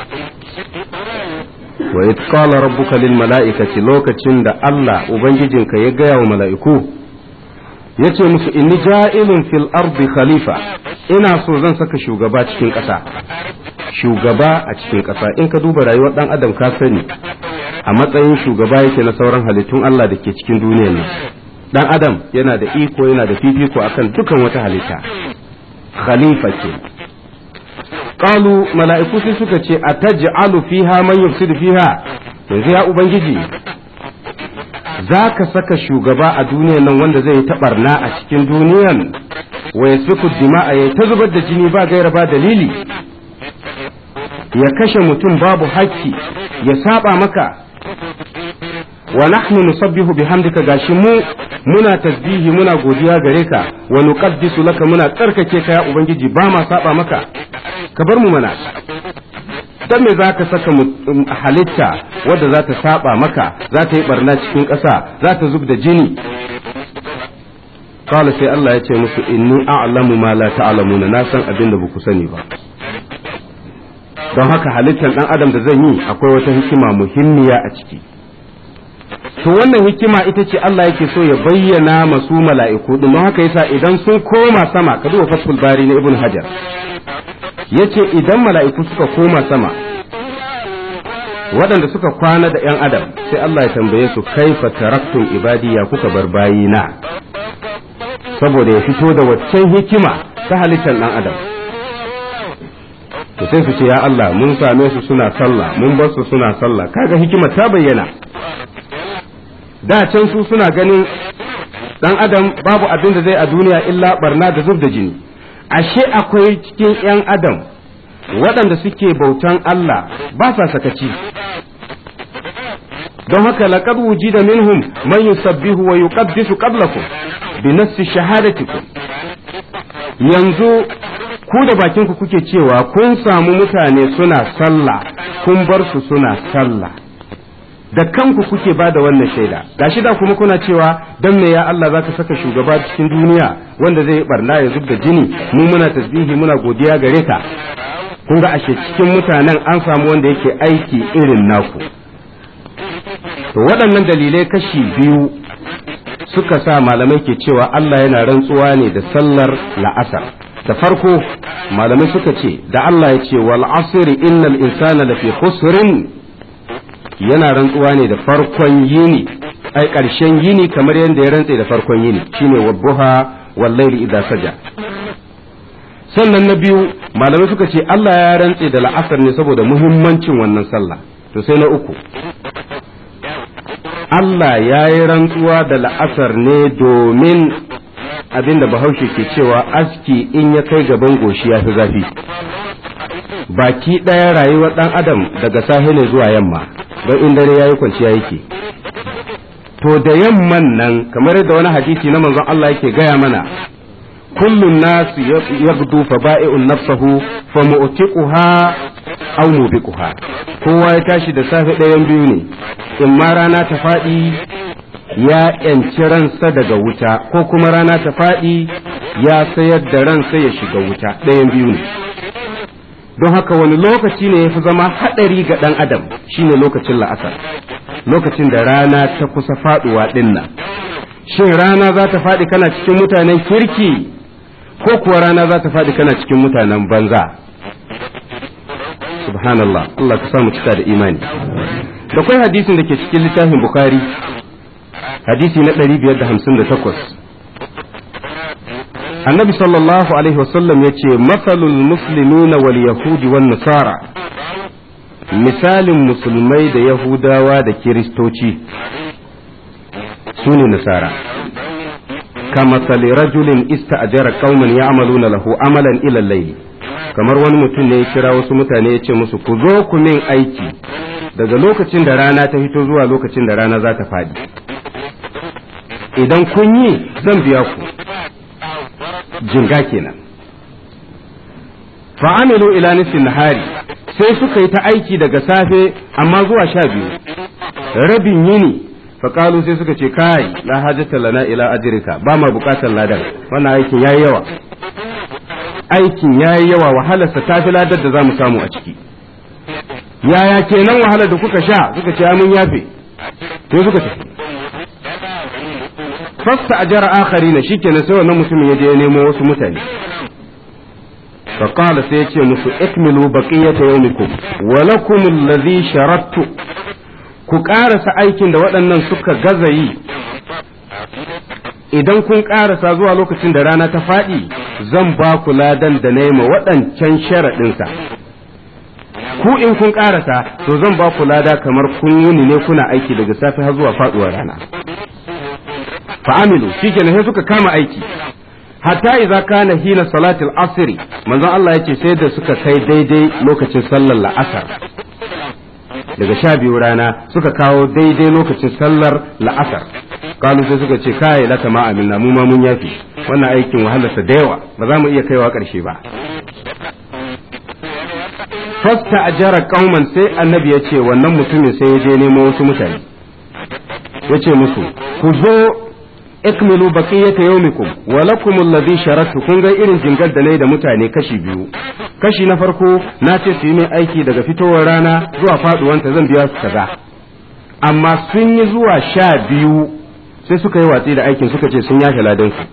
wa it qala rabbuka lil mala'ikati lokacin da Allah ubangijinka ya gaya wa mala'iku yace musu inni ja'ilun fil ardi khalifa ina so zan saka shugaba cikin ƙasa shugaba a cikin ƙasa in ka duba rayuwar dan adam ka sani a matsayin shugaba yake na sauran halittun Allah da ke cikin duniyar nan dan adam yana da iko yana da fifiko akan dukan wata halitta khalifa ke qalu mala'iku sai suka ce ataj'alu fiha man yufsidu fiha yanzu ya ubangiji zaka saka shugaba a duniyar nan wanda zai ta barna a cikin duniyar wa yasfiku dima'a ya ta zubar da jini ba gaira ba dalili ya kashe mutum babu hakki ya saba maka wa nahnu nusabbihu bihamdika gashi mu muna tasbihi muna godiya gare ka wa nuqaddisu laka muna tsarkake ka ya ubangiji ba ma saba maka ka bar mu mana dan me zaka saka halitta wadda za ta saba maka za ta yi barna cikin ƙasa za ta zub da jini kawai sai Allah ya ce musu inni a'lamu ma la ta'lamuna na san abin da baku sani ba don haka halittar dan adam da zan yi akwai wata hikima muhimmiya a ciki to wannan hikima ita ce Allah yake so ya bayyana masu mala'iku din haka yasa idan sun koma sama ka duba fathul bari na ibn hajar yace idan mala'iku suka koma sama waɗanda suka kwana da ‘yan adam sai Allah ya tambaye su kaifa taraktun ibadi ya kuka bar bayina saboda ya fito da waccan hikima ta halittar ɗan adam to sai su ce ya Allah mun same su suna sallah mun bar su suna sallah kaga hikima ta bayyana da can su suna ganin ɗan adam babu abin da zai a duniya illa barna da zub da jini ashe akwai cikin ‘yan adam waɗanda suke bautan Allah ba sa sakaci don haka laqad wujida minhum man yusabbihu wa yuqaddisu qablakum bi nassi shahadatikum yanzu ku da bakin ku kuke cewa kun samu mutane suna sallah kun bar su suna sallah da kanku kuke ba da wannan shaida gashi da kuma kuna cewa dan me ya Allah zaka saka shugaba cikin duniya wanda zai barna ya zub da jini mu muna tasbihi muna godiya gare ka kun ga ashe cikin mutanen an samu wanda yake aiki irin naku to waɗannan dalilai kashi biyu suka sa malamai ke cewa Allah yana rantsuwa ne da sallar la'asar da farko malamai suka ce da Allah ya ce wal asri innal insana lafi khusrin yana rantsuwa ne da farkon yini ai ƙarshen yini kamar yadda ya rantse da farkon yini shine wabbuha wal layli idza saja sannan na biyu malamai suka ce Allah ya rantse da la'asar ne saboda muhimmancin wannan sallah to sai na uku Allah ya yi rantsuwa da la'asar ne domin abinda bahaushe ke cewa aski in ya kai gaban goshi ya fi zafi baki ɗaya rayuwar ɗan adam daga safe ne zuwa yamma don in dare ya yi kwanciya yake to da yamman nan kamar yadda wani hadisi na manzon Allah yake gaya mana kullun nasu yabdu fa ba'i'un nafsahu fa mu'tiquha aw mubiquha kowa ya tashi da safe ɗayan biyu ne in ma rana ta faɗi ya ‘yanci ransa daga wuta ko kuma rana ta faɗi ya sayar da ransa ya shiga wuta ɗayan biyu ne don haka wani lokaci ne ya fi zama haɗari ga ɗan adam shine lokacin la'asar lokacin da rana ta kusa faɗuwa ɗin nan shin rana za ta faɗi kana cikin mutanen kirki ko kuwa rana za ta faɗi kana cikin mutanen banza subhanallah Allah ka samu cika da imani da kwai hadisin da ke cikin littafin bukhari hadisi na 558 annabi sallallahu alaihi wasallam ya ce matsalul muslimina wal yahudi wan nasara misalin musulmai da yahudawa da kiristoci su ne nasara كمثل رجل استأجر قوما يعملون له عملا إلى الليل kamar wani mutum ne ya kira wasu mutane ya ce musu ku zo ku min aiki daga lokacin da rana ta fito zuwa lokacin da rana za ta faɗi idan kun yi zan biya ku jinga kenan fa'amilu ila nisfin nahari sai suka yi ta aiki daga safe amma zuwa sha biyu rabin yini faƙalu sai suka ce kai la hajjata lana ila ajrika ba ma buƙatar ladan wannan aikin yayi yawa aikin yayi yawa wahalarsa ta fi ladar da za mu samu a ciki yaya kenan wahalar da kuka sha suka ce mun yafe sai suka tafi fasta ajara akharina shikenan sai wannan mutumin ya je ya nemo wasu mutane فقال سيتي مسو اكملوا بقية يومكم ولكم الذي شرطت ku ƙarasa aikin da waɗannan suka gaza yi idan kun ƙarasa zuwa lokacin da rana ta faɗi zan ba ku ladan da na ma waɗancan sharaɗinsa ku in kun ƙarasa to zan ba ku lada kamar kun wuni ne kuna aiki daga safe har zuwa faɗuwar rana fa'amilu shi sai suka kama aiki hatta idza kana hina salatil asri manzon Allah yace sai da suka kai daidai lokacin sallar la'asar daga sha biyu rana suka kawo daidai lokacin sallar la'asar kalu sai suka ce kai laka ma amina mu ma mun yafi wannan aikin wahalarsa da yawa ba za mu iya kaiwa ƙarshe ba fasta ajara kauman sai annabi ya ce wannan mutumin sai ya je nemo wasu mutane ya ce musu ku zo ikmilu baqiyata yawmikum wa lakum alladhi sharatu kun ga irin jingar da nayi da mutane kashi biyu kashi na farko na ce su yi min aiki daga fitowar rana zuwa faduwanta zan biya su kaza amma sun yi zuwa sha biyu sai suka yi watsi da aikin suka ce sun yafe ladansu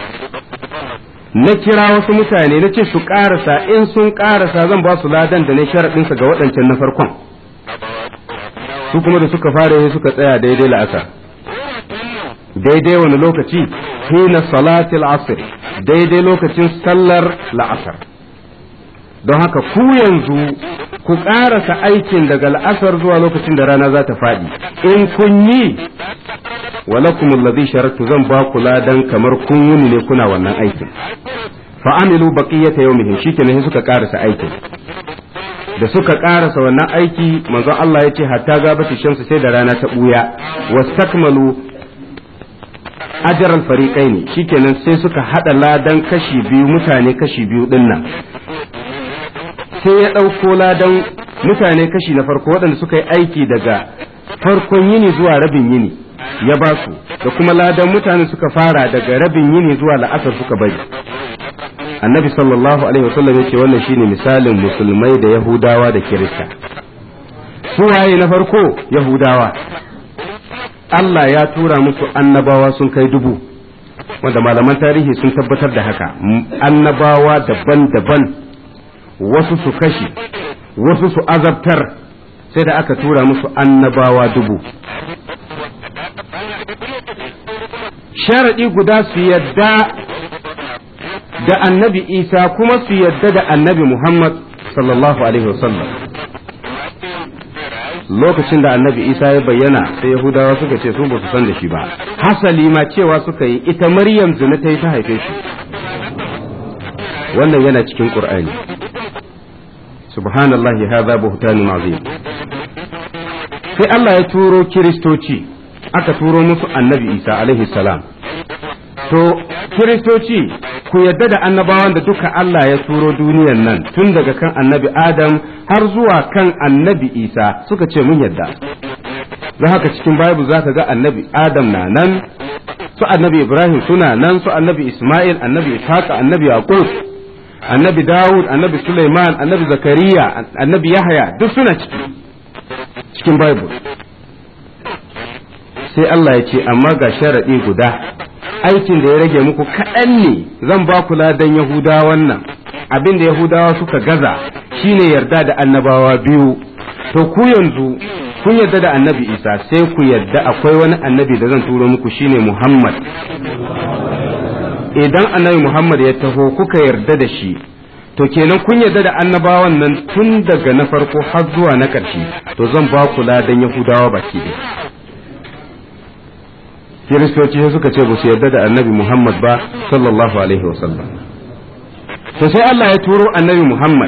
na kira wasu mutane na ce su ƙarasa in sun ƙarasa zan ba su ladan da na sharaɗinsa ga waɗancan na farkon su kuma da suka fara yi suka tsaya daidai la'asar daidai wani lokaci hina salatil asr daidai lokacin sallar la'asar don haka ku yanzu ku ƙarasa aikin daga la'asar zuwa lokacin da rana za ta faɗi in kun yi walakum alladhi sharatu zan ba ku ladan kamar kun wuni ne kuna wannan aikin fa amilu baqiyata yawmihim shikenan sai suka ƙarasa aikin da suka ƙarasa wannan aiki manzon Allah ya ce hatta gabati shamsu sai da rana ta buya wastakmalu ajral fariqaini shikenan sai suka hada ladan kashi biyu mutane kashi biyu dinnan sai ya ɗauko ladan mutane kashi na farko waɗanda suka yi aiki daga farkon yini zuwa rabin yini ya ba su da kuma ladan mutane suka fara daga rabin yini zuwa la'asar suka bari annabi sallallahu alaihi wasallam ya ce wannan shine misalin musulmai da yahudawa da kirista su waye na farko yahudawa Allah ya tura musu annabawa sun kai dubu wanda malaman tarihi sun tabbatar da haka annabawa daban-daban wasu su kashe wasu su azabtar sai da aka tura musu annabawa dubu sharaɗi guda su yadda da annabi isa kuma su yadda da annabi muhammad sallallahu alaihi wasallam lokacin da annabi isa ya bayyana sai yahudawa suka ce su ba su san da shi ba hasali ma cewa suka yi ita maryam zina ta yi ta haife shi wannan yana cikin qur'ani subhanallahi hadha buhtanun azim sai Allah ya turo kiristoci aka turo musu annabi isa alaihi salam to kiristoci ku yadda da annabawan da duka Allah ya turo duniyan nan tun daga kan annabi adam har zuwa kan annabi isa suka ce mun yadda don haka cikin bible za ka ga annabi adam na nan su annabi ibrahim suna nan su annabi isma'il annabi ishaq annabi yaqub annabi dawud annabi suleiman annabi zakariya annabi yahya duk suna ciki cikin bible sai Allah ya ce amma ga sharaɗi guda aikin da ya rage muku kaɗan ne zan ba ku ladan yahudawan nan abin da yahudawa suka gaza shine yarda da annabawa biyu to ku yanzu kun yarda da annabi isa sai ku yarda akwai wani annabi da zan turo muku shine muhammad idan annabi muhammad ya taho kuka yarda da shi to kenan kun yarda da annabawan nan tun daga na farko har zuwa na ƙarshe to zan ba ku ladan yahudawa baki ɗaya kiristoci sai suka ce ba su yarda da annabi Muhammad ba sallallahu alaihi wasallam to sai Allah ya turo annabi Muhammad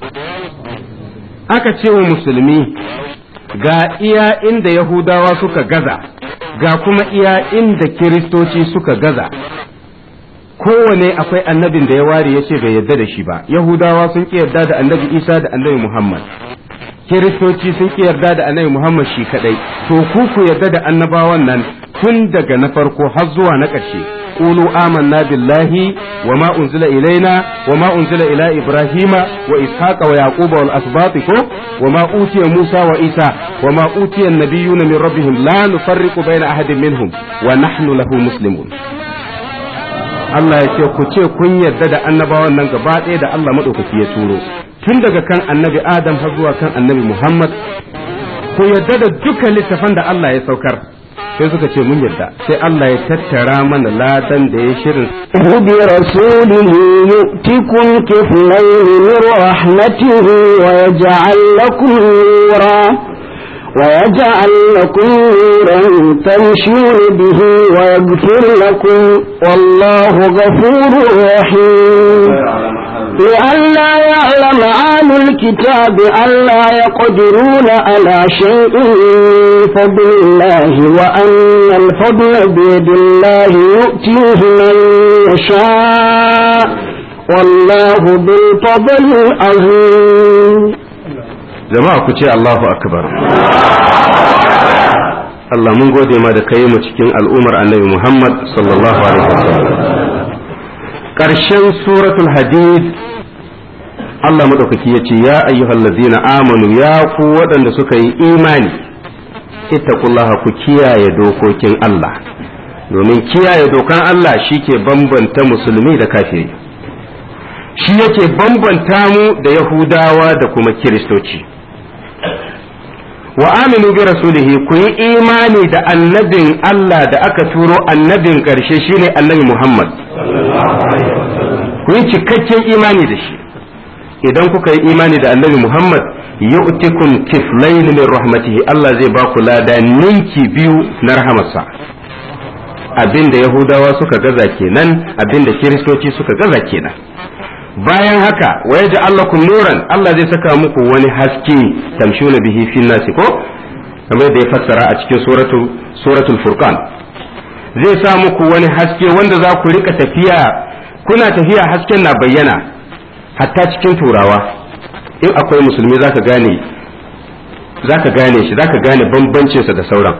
aka ce wa musulmi ga iya inda yahudawa suka gaza ga kuma iya inda kiristoci suka gaza kowane akwai annabin da ya ware ya ce bai yarda da shi ba yahudawa sun ki yarda da annabi isa da annabi muhammad kiristoci sun ki yarda da annabi muhammad shi kadai to ku ku yarda da annabawan nan tun daga na farko har zuwa na ƙarshe qulu amanna billahi wa ma unzila ilaina wa ma unzila ila ibrahima wa ishaqa wa yaquba wal asbati ko wa ma utiya musa wa isa wa ma utiya an-nabiyyuna min rabbihim la nufarriqu baina ahadin minhum wa nahnu lahu muslimun Allah ya ce ku ce kun yarda da annabawan nan gaba ɗaya da Allah maɗaukaki ya turo tun daga kan annabi Adam har zuwa kan annabi Muhammad ku yarda da dukkan littafan da Allah ya saukar sai suka ce mun yarda sai Allah ya tattara mana ladan da ya shirin برسوله يؤتكم كفلين من رحمته ويجعل لكم نورا ويجعل لكم نورا تمشون به ويغفر لكم والله غفور رحيم لئلا يعلم أهل الكتاب ألا يقدرون على شيء من فضل الله وأن الفضل بيد الله يؤتيه من يشاء والله بالفضل العظيم jama'a ku ce Allahu akbar Allah mun gode ma da kai mu cikin al'ummar annabi Muhammad sallallahu alaihi wasallam ƙarshen suratul hadid Allah madaukaki ya ce ya ayyuhal ladzina amanu ya ku waɗanda suka yi imani ittaqullaha ku kiyaye dokokin Allah domin kiyaye dokan Allah shi ke bambanta musulmi da kafiri shi yake bambanta mu da yahudawa da kuma kiristoci wa aminu bi rasulihi ku yi imani da annabin Allah da aka turo annabin ƙarshe shine annabi Muhammad ku yi cikakken imani da shi idan kuka yi imani da annabi Muhammad yu'tikum kiflayn min rahmatihi Allah zai ba ku lada ninki biyu na rahamarsa abinda yahudawa suka gaza kenan abinda kiristoci suka gaza kenan bayan haka wa yaji allakum nuran Allah zai saka muku wani haske tamshuna bihi fin nasi ko kamar da ya fassara a cikin suratul suratul furqan zai sa muku wani haske wanda za ku rika tafiya kuna tafiya hasken na bayyana hatta cikin turawa in akwai musulmi zaka gane zaka gane shi zaka gane bambancinsa da sauran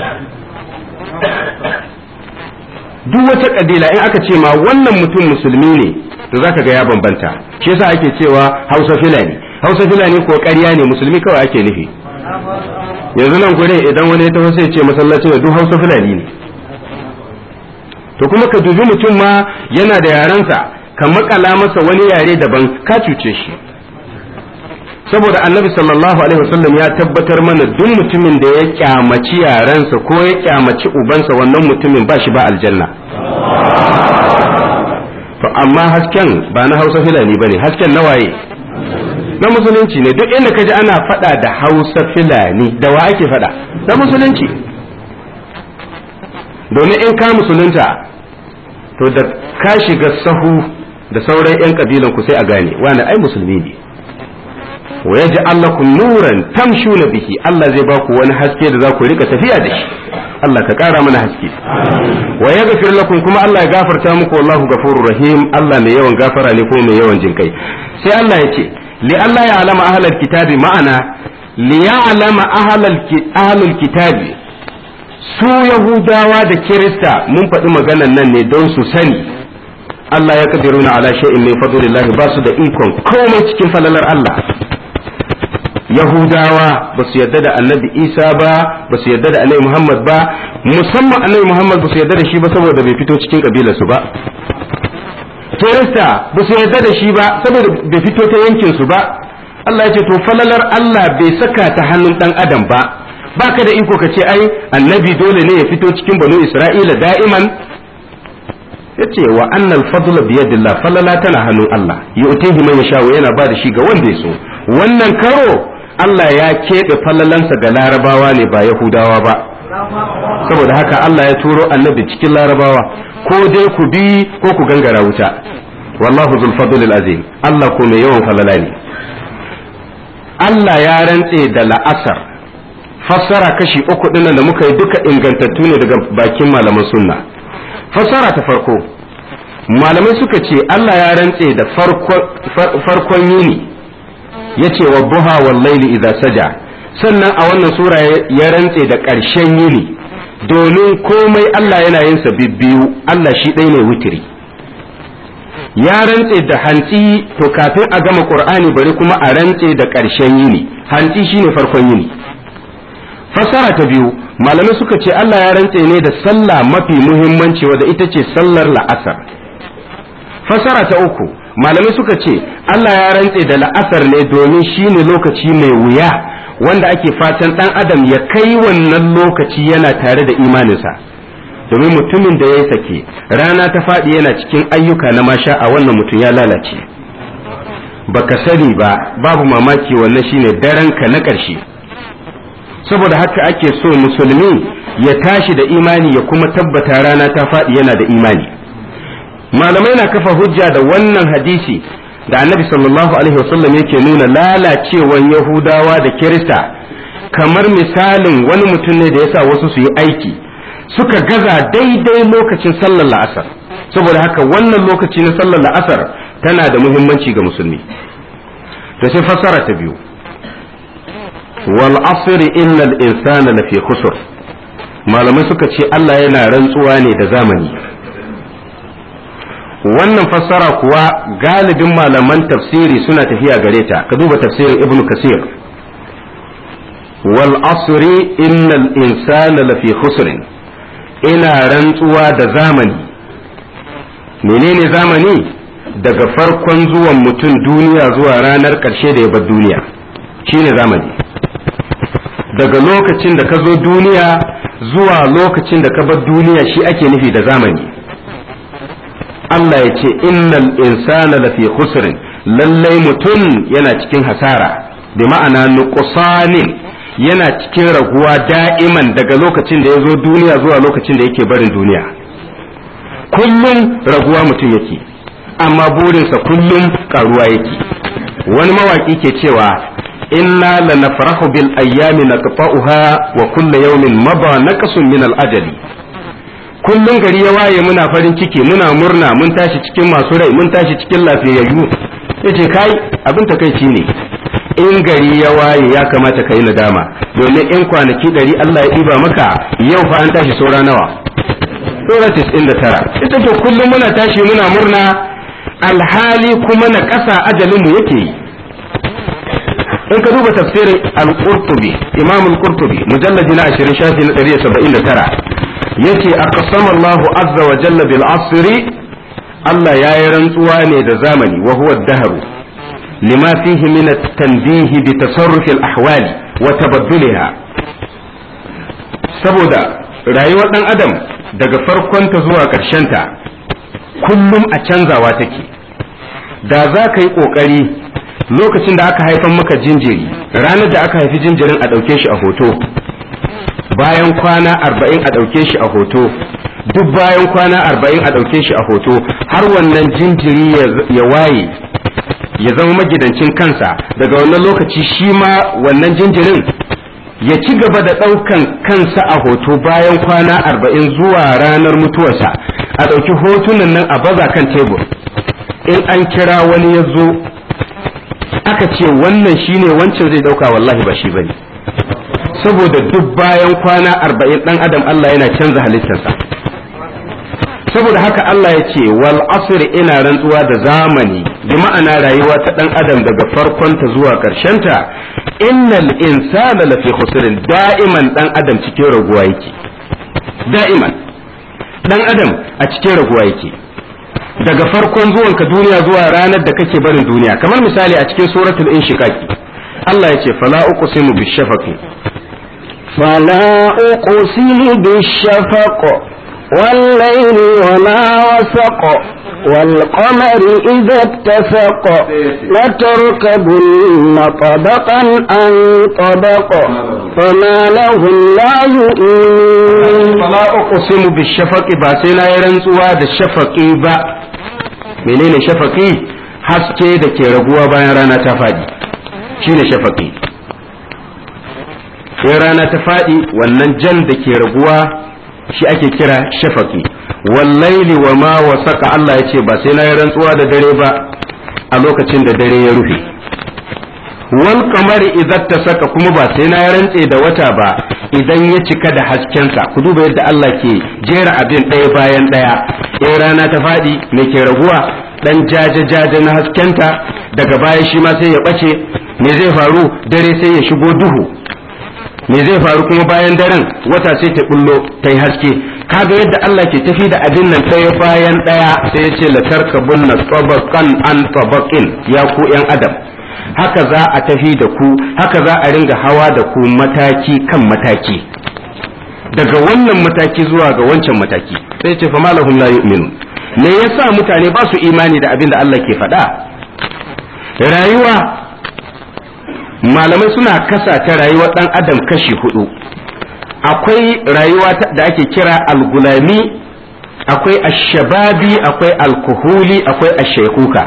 duk wata kabila in aka ce ma wannan mutum musulmi ne to zaka ga ya bambanta shi yasa ake cewa Hausa Fulani Hausa Fulani ko ƙarya ne musulmi kawai ake nufi yanzu nan gurin idan wani ya taho sai ce masallacin da duk Hausa Fulani ne to kuma ka dubi mutum ma yana da yarensa ka makala masa wani yare daban ka cuce shi saboda annabi sallallahu alaihi wasallam ya tabbatar mana duk mutumin da ya kyamaci yarensa ko ya kyamaci ubansa wannan mutumin ba shi ba aljanna to amma hasken ba na hausa filani ba ne hasken na waye na musulunci ne duk inda kaji ana fada da hausa filani da wa ake fada na musulunci domin in ka musulunta to da ka shiga sahu da sauran 'yan kabilan ku sai a gane wani ai musulmi ne wa yaji allakum nuran tamshuna bihi Allah zai baku wani haske da za ku rika tafiya da shi Allah ka ƙara mana haske wa yaghfir lakum kuma Allah ya gafarta muku wallahu ghafurur rahim Allah mai yawan gafara ne kuma mai yawan jinkai sai Allah ya ce li Allah ya alama ahlal kitabi ma'ana li ya'lama ahlal ahlul kitabi su yahudawa da kirista mun faɗi maganan nan ne don su sani Allah ya kadiruna ala shay'in min fadlillahi ba su da ikon komai cikin falalar Allah Yahudawa ba su yarda da annabi Isa ba ba su yarda da annabi Muhammad ba musamman annabi Muhammad ba su yarda da shi ba saboda bai fito cikin kabilarsu ba Kirista ba su yarda da shi ba saboda bai fito ta yankin su ba Allah ya ce to falalar Allah bai saka ta hannun dan adam ba baka da iko ka ce ai annabi dole ne ya fito cikin banu Isra'ila da'iman yace wa annal fadla biyadillah falala tana hannun Allah yu'tihi man yasha yana ba da shi ga wanda ya so wannan karo Allah ya keɓe falalansa ga larabawa ne ba yahudawa ba saboda haka Allah ya turo annabi cikin larabawa ko dai ku bi ko ku gangara wuta wallahu zul fadlil azim Allah ko mai yawan falala ne Allah ya rantse da la'asar fassara kashi uku dinnan da muka yi duka ingantattu ne daga bakin malaman sunna fassara ta farko malamai suka ce Allah ya rantse da farkon yini ya ce wa buha wal laili idza saja sannan a wannan sura ya rantse da ƙarshen yini domin komai Allah yana yin sa bibbiyu Allah shi ɗaya ne wutiri ya rantse da hantsi to kafin a gama qur'ani bari kuma a rantse da ƙarshen yini hantsi shine farkon yini fasara ta biyu malamai suka ce Allah ya rantse ne da sallah mafi muhimmanci wadda ita ce sallar la'asar fasara ta uku malamai suka ce Allah ya rantse da la'asar ne domin shine lokaci mai wuya wanda ake fatan dan adam ya kai wannan lokaci yana tare da imaninsa domin mutumin da ya sake rana ta faɗi yana cikin ayyuka na masha a wannan mutum ya lalace baka sani ba babu mamaki wannan shine daren ka na ƙarshe saboda haka ake so musulmi ya tashi da imani ya kuma tabbata rana ta faɗi yana da imani malamai na kafa hujja da wannan hadisi da annabi sallallahu alaihi wasallam yake nuna lalacewan yahudawa da kirista kamar misalin wani mutum ne da ya sa wasu su yi aiki suka gaza daidai lokacin sallar la'asar saboda haka wannan lokaci na sallar la'asar tana da muhimmanci ga musulmi da sai fassara ta biyu wal asr innal insana lafi khusr malamai suka ce Allah yana rantsuwa ne da zamani wannan fassara kuwa galibin malaman tafsiri suna tafiya gare ta ka duba tafsirin ibnu kasir wal asri innal insana lafi khusrin ina rantsuwa da zamani menene zamani daga farkon zuwan mutum duniya zuwa ranar ƙarshe da ya bar duniya shine zamani daga lokacin da ka zo duniya zuwa lokacin da ka bar duniya shi ake nufi da zamani Allah ya ce innal insana lafi khusrin lallai mutum yana cikin hasara bi ma'ana nuqsanin yana cikin raguwa da'iman daga lokacin da ya zo duniya zuwa lokacin da yake barin duniya kullum raguwa mutum yake amma burinsa kullum karuwa yake wani mawaki ke cewa inna lanafrahu bil ayyami naqta'uha wa kullu yawmin maba naqsun min al ajali kullum gari ya waye muna farin ciki muna murna mun tashi cikin masu rai mun tashi cikin lafiyayyu yace kai abin takaici ne in gari ya waye ya kamata ka yi nadama domin in kwanaki ɗari Allah ya ɗiba maka yau fa an tashi saura nawa saura tis'in da tara ita to kullum muna tashi muna murna alhali kuma na ƙasa ajalinmu yake yi in ka duba tafsirin al-qurtubi imam al-qurtubi mujalladi na 20 shafi na 179 yace aqsama Allah azza wa jalla bil asri Allah yayi rantsuwa ne da zamani wa huwa ad-dahru lima fihi min at-tanbih bi tasarruf al-ahwali wa tabaddulha saboda rayuwar dan adam daga farkonta zuwa ta kullum a canzawa take da za ka yi ƙoƙari lokacin da aka haifan maka jinjiri ranar da aka haifi jinjirin a ɗauke shi a hoto bayan kwana arba'in a ɗauke shi a hoto duk bayan kwana arba'in a ɗauke shi a hoto har wannan jinjiri ya waye ya zama magidancin kansa daga wannan lokaci shi ma wannan jinjirin ya ci gaba da ɗaukan kansa a hoto bayan kwana arba'in zuwa ranar mutuwarsa a ɗauki hotunan nan a baza kan tebur in an kira wani ya zo aka ce wannan shine wancan zai ɗauka wallahi ba shi bane saboda duk bayan kwana arba'in ɗan adam Allah yana canza halittarsa saboda haka Allah ya ce wal asr ina rantsuwa da zamani bi ma'ana rayuwa ta ɗan adam daga farkonta zuwa ta innal insana lafi khusrin da'iman ɗan adam cikin raguwa yake da'iman ɗan adam a cikin raguwa yake daga farkon zuwanka duniya zuwa ranar da kake barin duniya kamar misali a cikin suratul inshiqaqi Allah ya ce fala uqsimu bishafaqi فلا أقسم بالشفق والليل وما وسق والقمر إذا اتسق لتركبن طبقا عن طبق فما لهم لا يؤمنون فلا أقسم بالشفق باسينا يرنسوا da shafaqi ba menene shafaqi haske da ke raguwa bayan rana ta faɗi shine shafaqi sai rana ta faɗi wannan jan da ke raguwa shi ake kira shafaqi wallaili wa ma wasaka Allah ya ce ba sai na yi rantsuwa da dare ba a lokacin da dare ya rufe wal kamari idan ta saka kuma ba sai na rantse da wata ba idan ya cika da haskensa ku duba yadda Allah ke jera abin ɗaya bayan ɗaya in rana ta faɗi me ke raguwa dan jaje jaje na haskenta daga baya shi ma sai ya ɓace me zai faru dare sai ya shigo duhu me zai faru kuma bayan daren wata sai ta bullo ta yi haske kaga yadda Allah ke tafi da abin nan ɗaya bayan ɗaya sai ya ce latarkabun na tabaqan an tabaqin ya ku yan adam haka za a tafi da ku haka za a ringa hawa da ku mataki kan mataki daga wannan mataki zuwa ga wancan mataki sai ce fa malahum la yu'minun me yasa mutane ba su imani da abin da Allah ke faɗa rayuwa malamai suna kasa ta rayuwar ɗan adam kashi hudu akwai rayuwa da ake kira algulami akwai ashababi akwai alkuhuli akwai ashaikuka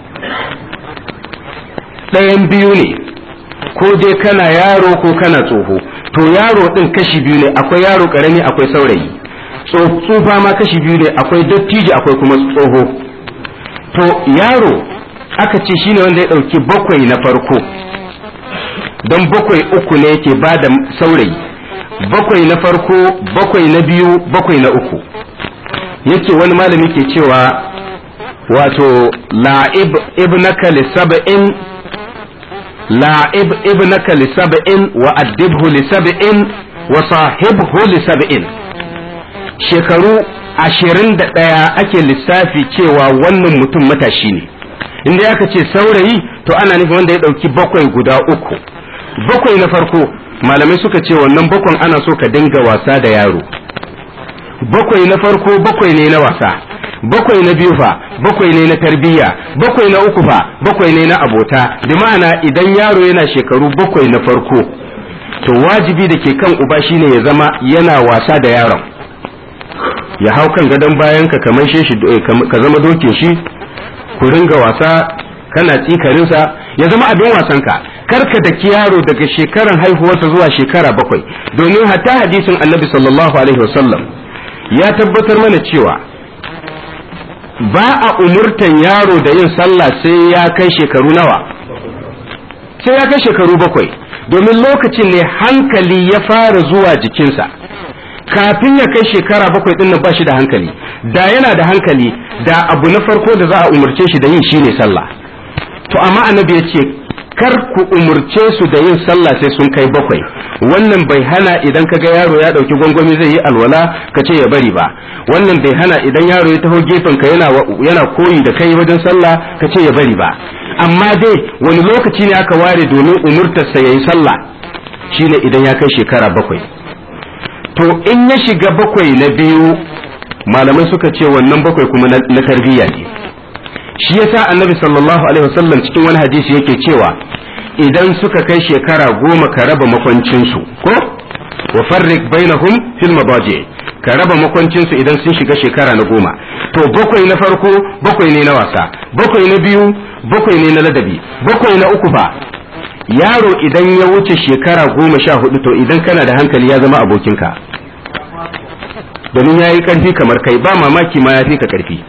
ɗayan biyu ne ko dai kana yaro ko kana tsoho to yaro ɗin kashi biyu ne akwai yaro ƙarami akwai saurayi tsufa ma kashi biyu ne akwai dattijo akwai kuma tsoho to yaro aka ce shine wanda ya ɗauki bakwai na farko don bakwai uku ne yake ba da saurayi bakwai na farko bakwai na biyu bakwai na uku yake wani malami ke cewa wato la'ib ibnaka li sab'in la'ib ibnaka li sab'in wa addibhu li sab'in wa sahibhu li sab'in shekaru ashirin da ɗaya ake lissafi cewa wannan mutum matashi ne inda aka ce saurayi to ana nufin wanda ya ɗauki bakwai guda uku bakwai na farko malamai suka ce wannan bakwan ana so ka dinga wasa da yaro bakwai na farko bakwai ne na wasa bakwai na biyu fa bakwai ne na tarbiyya bakwai na uku fa bakwai ne na abota bi ma'ana idan yaro yana shekaru bakwai na farko to wajibi da ke kan uba shine ya zama yana wasa da yaron ya hau kan gadon bayan ka kamar shi ka zama dokin shi ku ringa wasa kana tsikarinsa ya zama abin wasan ka karka da yaro daga shekaran haihuwarsa zuwa shekara bakwai domin hatta hadisin annabi sallallahu alaihi wasallam ya tabbatar mana cewa ba a umurtan yaro da yin sallah sai ya kai shekaru nawa sai ya kai shekaru bakwai domin lokacin ne hankali ya fara zuwa jikinsa kafin ya kai shekara bakwai din nan ba shi da hankali da yana da hankali da abu na farko da za a umurce shi da yin shine sallah to amma annabi ya ce kar ku umurce su da yin sallah sai sun kai bakwai wannan bai hana idan ka ga yaro ya dauki gwangwami zai yi alwala ka ce ya bari ba wannan bai hana idan yaro ya taho gefen ka yana yana koyi da kai wajen sallah ka ce ya bari ba amma dai wani lokaci ne aka ware domin umurtarsa yayi sallah shine idan ya kai shekara bakwai to in ya shiga bakwai na biyu malamai suka ce wannan bakwai kuma na tarbiyya ne shi yasa annabi sallallahu alaihi wasallam cikin wani hadisi yake cewa idan suka kai shekara goma ka raba makwancinsu ko wa farrik bainahum fil mabaji ka raba makwancinsu idan sun shiga shekara na goma to bakwai na farko bakwai ne na wasa bakwai na biyu bakwai ne na ladabi bakwai na uku fa yaro idan ya wuce shekara goma sha hudu to idan kana da hankali ya zama abokinka domin ya yi karfi kamar kai ba mamaki ma ya fi ka karfi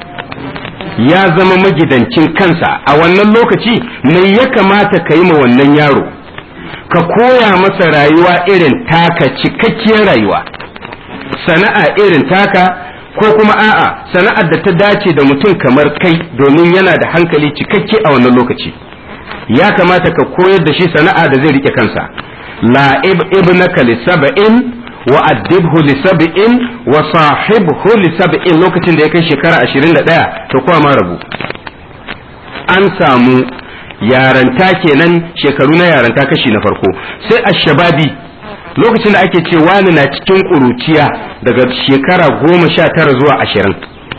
ya zama magidancin kansa a wannan lokaci mai ya kamata ka yi ma wannan yaro ka koya masa rayuwa irin taka cikakkiyar rayuwa sana'a irin taka ko kuma a'a sana'ar da ta dace da mutum kamar kai domin yana da hankali cikakke a wannan lokaci ya kamata ka koyar da shi sana'a da zai rike kansa la ibnaka li sab'in wa addibhu li sab'in wa sahibhu li sab'in lokacin da ya kai shekara 21 to kuma ma rabu an samu yaranta kenan shekaru na yaranta kashi na farko sai ashababi lokacin da ake ce wani na cikin ƙuruciya daga shekara goma sha tara zuwa ashirin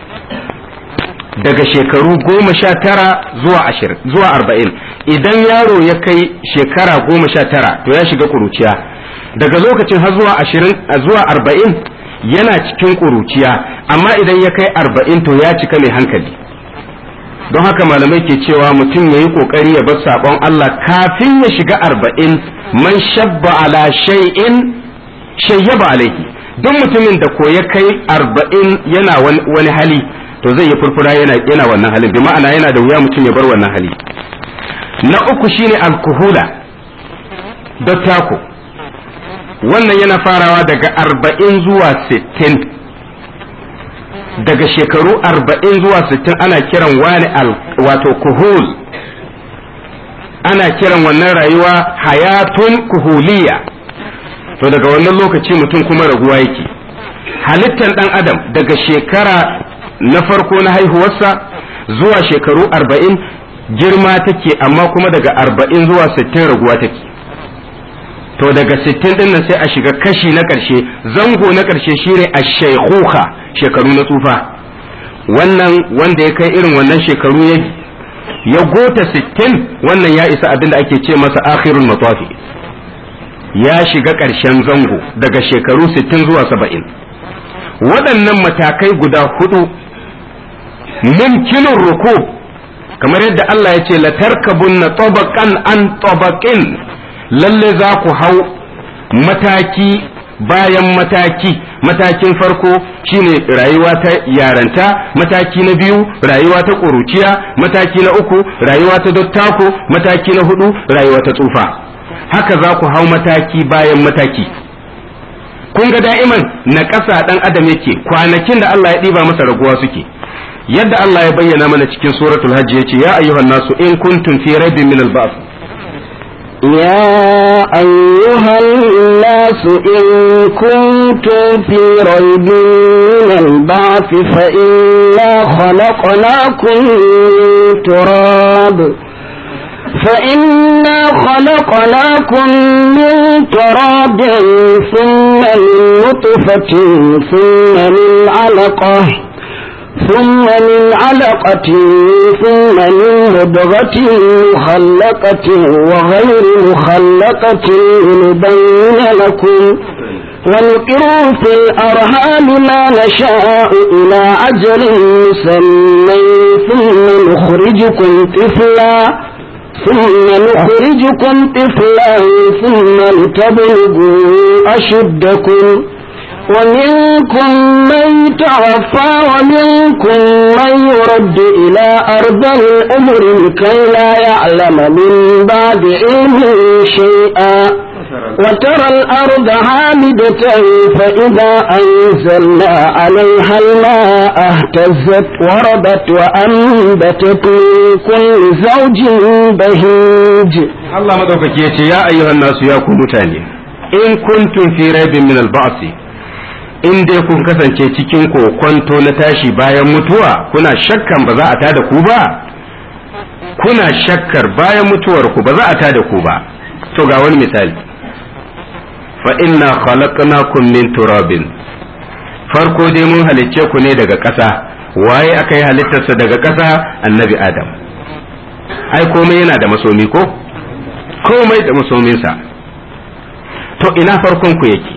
daga shekaru goma sha tara zuwa ashirin zuwa arba'in idan yaro ya kai shekara goma sha tara to ya shiga ƙuruciya daga lokacin har zuwa ashirin zuwa arba'in yana cikin ƙuruciya amma idan ya kai arba'in to ya cika mai hankali don haka malamai ke cewa mutum ya yi ƙoƙari ya bar saɓon Allah kafin ya shiga arba'in man shabba ala shay'in shayyaba alaihi duk mutumin da ko ya kai arba'in yana wani hali to zai yi furfura yana yana wannan halin bi ma'ana yana da wuya mutum ya bar wannan hali na uku shine alkuhula dattako wannan yana farawa daga arba'in zuwa sittin daga shekaru arba'in zuwa sittin ana kiran wani wato kuhul ana kiran wannan rayuwa hayatun kuhuliya to daga wannan lokaci mutum kuma raguwa yake halittar dan adam daga shekara na farko na haihuwarsa zuwa shekaru arba'in girma take amma kuma daga arba'in zuwa sittin raguwa take to daga sittin din nan sai a shiga kashi na ƙarshe zango na ƙarshe shine a shaikuka shekaru na tsufa wannan wanda ya kai irin wannan shekaru ya ya gota sittin wannan ya isa abin da ake ce masa akhirul matafi ya shiga ƙarshen zango daga shekaru sittin zuwa saba'in waɗannan matakai guda hudu mumkinin ruku kamar yadda Allah ya ce latarkabun na tabaqan an tabaqin lalle za ku hau mataki bayan mataki matakin farko shine rayuwa ta yaranta mataki na biyu rayuwa ta ƙuruciya mataki na uku rayuwa ta dottako mataki na hudu rayuwa ta tsufa haka za ku hau mataki bayan mataki kun ga da'iman na ƙasa ɗan adam yake kwanakin da Allah ya ɗiba masa raguwa suke yadda Allah ya bayyana mana cikin suratul hajji yace ya ayyuhan nasu in kuntum fi raibin min al-ba'th يا أيها الناس إن كنتم في ريب من البعث فإنا خلقناكم من تراب فإنا خلقناكم من تراب ثم من نطفة ثم من علقة ثم من علقة ثم من مضغة مخلقة وغير مخلقة لنبين لكم ونقر في الأرهام ما نشاء إلى أجل مسمى ثم نخرجكم طفلا ثم نخرجكم طفلا ثم لتبلغوا أشدكم ومنكم من يتوفى ومنكم من يرد إلى أرض الأمر لكي لا يعلم من بعد علم شيئا وترى الأرض هامدة فإذا أنزلنا عليها الماء اهتزت وربت وأنبتت من كل زوج بهيج Allah madaukaki ya ce ya ayyuhan nasu ya ku mutane in kuntum fi raibin min al-ba'si in dai kun kasance cikin kokonto na tashi bayan mutuwa kuna shakkan ba za a tada ku ba kuna shakkar bayan mutuwar ku ba za a tada ku ba to ga wani misali fa inna khalaqnakum min turabin farko dai mun halicce ku ne daga ƙasa waye aka yi halittarsa daga ƙasa annabi adam ai komai yana da masomi ko komai da masominsa to ina farkon ku yake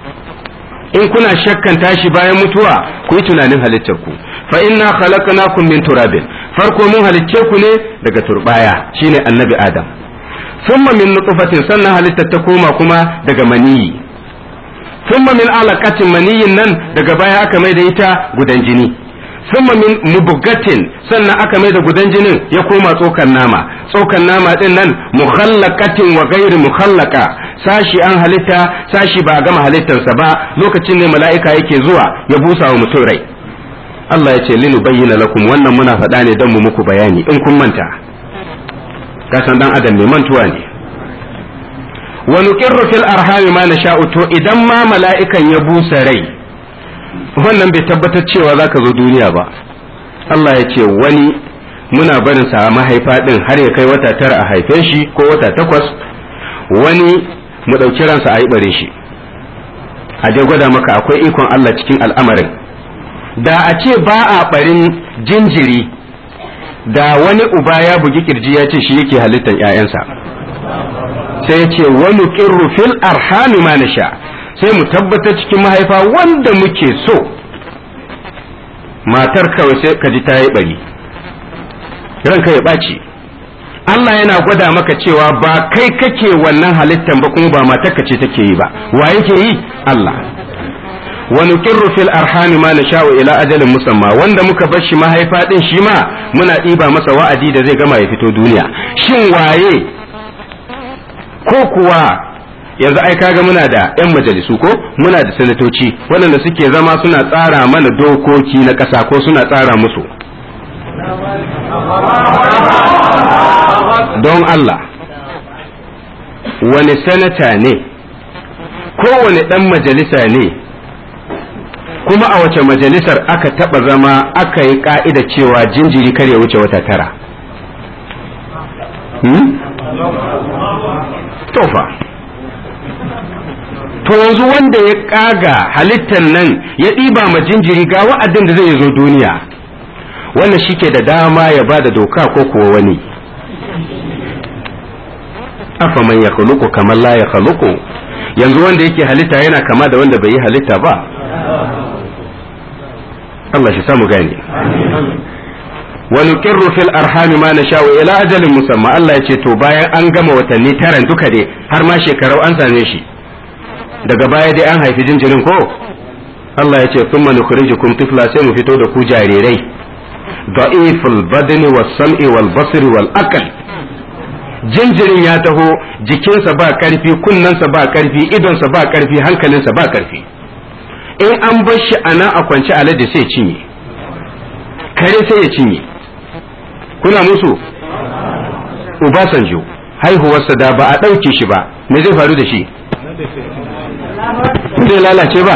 in kuna shakkan tashi bayan mutuwa ku yi tunanin halittar ku fa inna khalaqnakum min turabin farko mun halicce ku ne daga turbaya shine annabi adam thumma min nutfatin sannan halittar ta koma kuma daga maniyi thumma min alaqatin maniyin nan daga baya aka mai da ita gudan jini thumma min mubgatin sannan aka mai da gudan jinin ya koma tsokan nama tsokan nama din nan mukhallaqatin wa ghairi mukhallaqa sashi an halitta sashi ba a gama halittarsa ba lokacin ne mala'ika yake zuwa ya busa wa mutum rai Allah ya ce linu bayyana lakum wannan muna faɗa ne don mu muku bayani in kun manta kasan dan adam mai mantuwa ne wa nuqirru fil arhami ma nasha'u to idan ma mala'ikan ya busa rai wannan bai tabbatar cewa zaka zo duniya ba Allah ya ce wani muna barin sa mahaifa din har ya kai wata tara a haife shi ko wata takwas wani mu ɗauki ransa a yi bare shi a dai gwada maka akwai ikon Allah cikin al'amarin da a ce ba a ɓarin jinjiri da wani uba ya bugi kirji ya ce shi yake halittar ‘ya'yansa sai ya ce wani ƙirru fil arhami ma na sha sai mu tabbatar cikin mahaifa wanda muke so matar kawai sai ka ji ta yi ɓari ranka ya ɓaci Allah yana gwada maka cewa ba kai kake wannan halittan ba kuma ba matarka ce take yi ba wa yake yi Allah wa nuqirru fil arhami ma nasha'u ila ajalin musamma wanda muka bar shi mahaifa din shi ma muna ɗiba masa wa'adi da zai gama ya fito duniya shin waye ko kuwa yanzu ai kaga muna da yan majalisu ko muna da sanatoci waɗanda suke zama suna tsara mana dokoki na ƙasa ko suna tsara musu don Allah wani sanata ne kowane ɗan majalisa ne kuma a wace majalisar aka taɓa zama aka yi ƙa'ida cewa jinjiri kar ya wuce wata tara hmm? tofa to yanzu wanda ya ƙaga halittar nan ya ɗiba ma jinjiri ga wa'adin da zai zo duniya wannan shi ke da dama ya ba da doka ko kuwa wani afa man ya khuluqu kamar la ya khuluqu yanzu wanda yake halitta yana kama da wanda bai yi halitta ba Allah shi samu gane wa nuqirru fil arhami ma nasha'u ila ajalin musamma Allah ya ce to bayan an gama watanni taran duka dai har ma shekarau an same shi daga baya dai an haifi jinjirin ko Allah ya ce thumma nukhrijukum tifla sai mu fito da ku jarirai da'iful badni was sam'i wal basri wal aql jinjirin ya taho jikinsa ba karfi kunnensa ba karfi idonsa ba karfi hankalinsa ba karfi in an bar shi a nan a kwance alade sai cinye kare sai ya cinye kuna musu Obasanjo haihuwarsa da ba a ɗauke shi ba me zai faru da shi zai lalace ba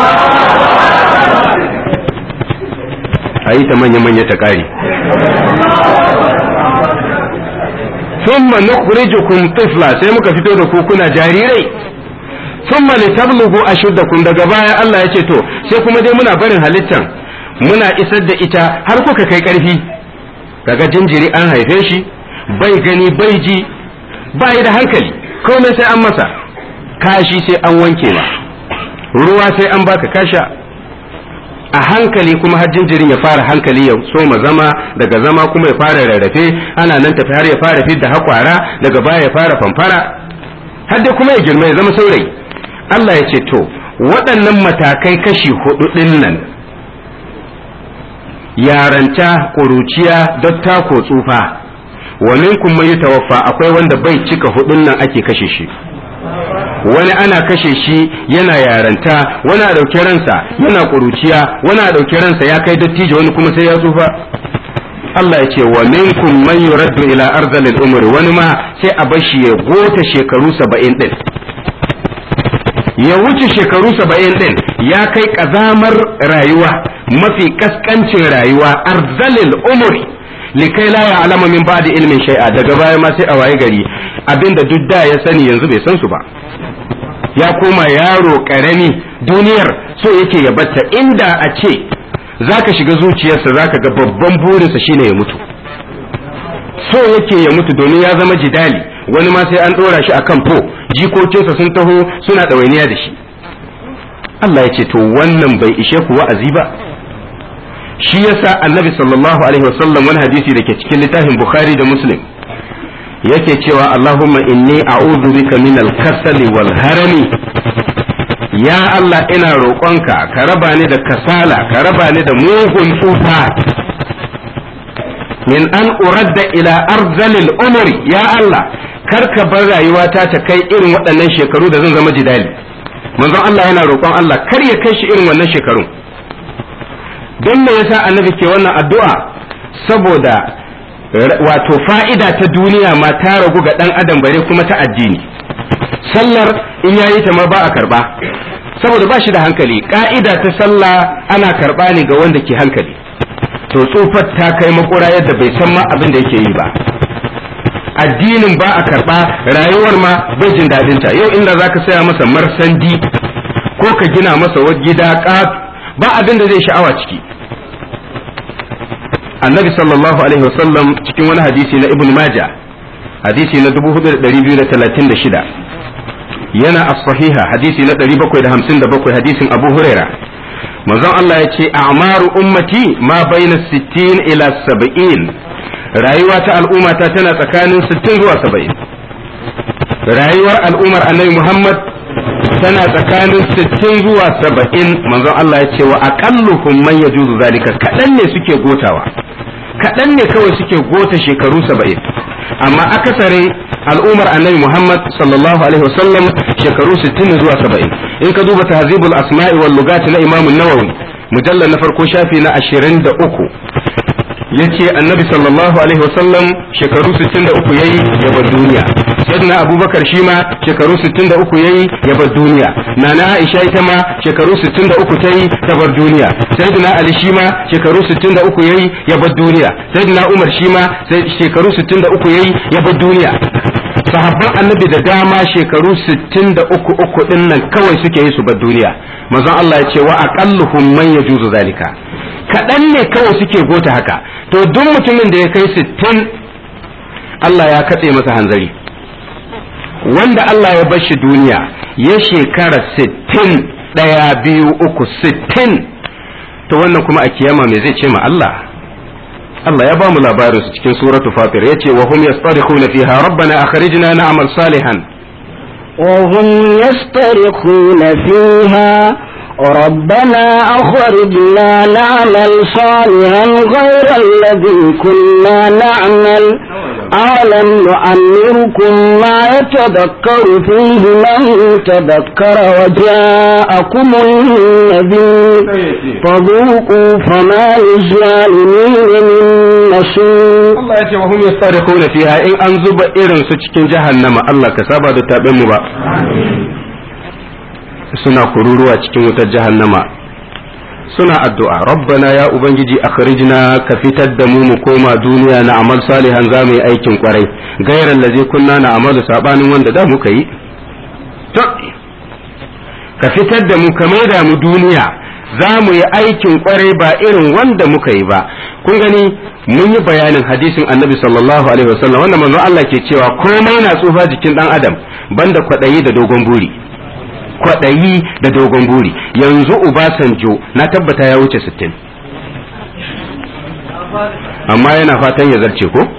a yi ta manya-manya ta ƙari ثم نخرجكم طفلا sai muka fito da ku kuna jarirai thumma litablugu ashuddakum daga baya Allah ya ce to sai kuma dai muna barin halittan muna isar da ita har kuka kai karfi kaga jinjiri an haife shi bai gani bai ji bai da hankali komai sai an masa kashi sai an wanke ma ruwa sai an baka kasha a hankali kuma har jinjirin ya fara hankali ya soma zama daga zama kuma ya fara rarrafe ana nan tafi har ya fara fidda hakwara daga baya ya fara famfara har dai kuma ya girma ya zama saurayi Allah ya ce to waɗannan matakai kashi hudu ɗin nan yaranta ƙuruciya datta ko tsufa wa minkum man yatawaffa akwai wanda bai cika hudun nan ake kashe shi wani ana kashe shi yana yaranta wani a ɗauki ransa yana ƙuruciya wani a ɗauki ransa ya kai dattijo wani kuma sai ya tsufa Allah ya ce wa minkum man yuraddu ila arzalil umri wani ma sai a bashi ya gota shekaru saba'in din ya wuce shekaru saba'in din ya kai ƙazamar rayuwa mafi kaskancin rayuwa arzalil umri likai la ya alama min ba'di ilmin shay'a daga baya ma sai a waye gari abinda duk da ya sani yanzu bai san su ba ya koma yaro karami duniyar so yake ya batta inda a ce zaka shiga zuciyarsa zaka ga babban burinsa shine ya mutu so yake ya mutu domin ya zama jidali wani ma sai an dora shi akan fo jikokinsa sun taho suna ɗawainiya da shi Allah ya ce to wannan bai ishe ku wa'azi ba shi yasa annabi sallallahu alaihi wasallam wani hadisi da ke cikin littafin bukhari da muslim yake cewa allahumma inni a'udhu bika min al-kasali wal harami ya allah ina roƙonka ka raba ni da kasala ka raba ni da mugun tsufa min an uradda ila arzalil umri ya allah kar ka bar rayuwata ta kai irin waɗannan shekaru da zan zama jidali manzon allah yana roƙon allah kar ya kai shi irin wannan shekarun don me yasa annabi ke wannan addu'a saboda wato fa'ida ta duniya ma ta ragu ga ɗan adam bare kuma ta addini sallar in yayi ta ma ba a karba saboda ba shi da hankali ka'ida ta sallah ana karba ne ga wanda ke hankali to tsufar ta kai makura yadda bai san ma abin da yake yi ba addinin ba a karba rayuwar ma bai jin daɗinta yau inda zaka saya masa marsandi ko ka gina masa gida ba abin da zai sha'awa ciki annabi sallallahu alaihi wasallam cikin wani hadisi na ibn majah hadisi na 4236 yana as-sahiha hadisi na 757 hadisin abu huraira manzon Allah ya ce a'maru ummati ma baina 60 ila 70 rayuwa ta al'ummata tana tsakanin 60 zuwa 70 rayuwar al'ummar annabi Muhammad tana tsakanin sittin zuwa saba'in manzon Allah ya ce wa aqalluhum man yajuzu zalika kaɗan ne suke gotawa kaɗan ne kawai suke gota shekaru saba'in amma akasarin al'ummar annabi Muhammad sallallahu alaihi wasallam shekaru sittin zuwa saba'in in ka duba tahzibul asma'i wal lugati na Imam Nawawi mujallal na farko shafi na ashirin da uku yace annabi sallallahu alaihi wasallam shekaru 63 yayi ya bar duniya sayyidina abubakar shi ma shekaru 63 yayi ya bar duniya nana aisha ita ma shekaru 63 tayi ta bar duniya sayyidina ali shi ma shekaru 63 yayi ya bar duniya sayyidina umar shi ma shekaru 63 yayi ya bar duniya sahabban annabi da dama shekaru 63 uku din nan kawai suke yi su bar duniya manzon Allah ya ce wa aqalluhum man yajuzu zalika kaɗan ne kawai suke gota haka to duk mutumin da ya kai sittin Allah ya katse masa hanzari wanda Allah ya bar shi duniya ya shekara sittin ɗaya biyu uku sittin to wannan kuma a kiyama me zai ce ma Allah Allah ya ba mu labarin su cikin suratu fatir yace wa hum yastarikhuna fiha rabbana akhrijna na'mal salihan وهم يسترخون فيها ربنا أخرجنا نعمل صالحا غير الذي كنا نعمل أولم نعمركم ما يتذكر فيه من تذكر وجاءكم النذير فذوقوا فما للظالمين من نصير Allah ya ce wa hum yastarikhuna fiha in an zuba irin su cikin jahannama Allah ka saba da taben mu ba suna kururuwa cikin wutar jahannama suna addu'a rabbana ya ubangiji akhrijna ka fitar da mu mu koma duniya na amal salihan za mu yi aikin kwarai gairan lazi kunna na amalu sabanin wanda da muka yi to ka fitar da mu ka maida mu duniya za mu yi aikin kwarai ba irin wanda muka yi ba kun gani mun yi bayanin hadisin annabi sallallahu alaihi wasallam wanda manzo Allah ke cewa komai na tsufa jikin dan adam banda kwadayi da dogon buri kwadayi da dogon buri yanzu Ubasanjo na tabbata ya wuce 60 amma yana fatan ya zarce ko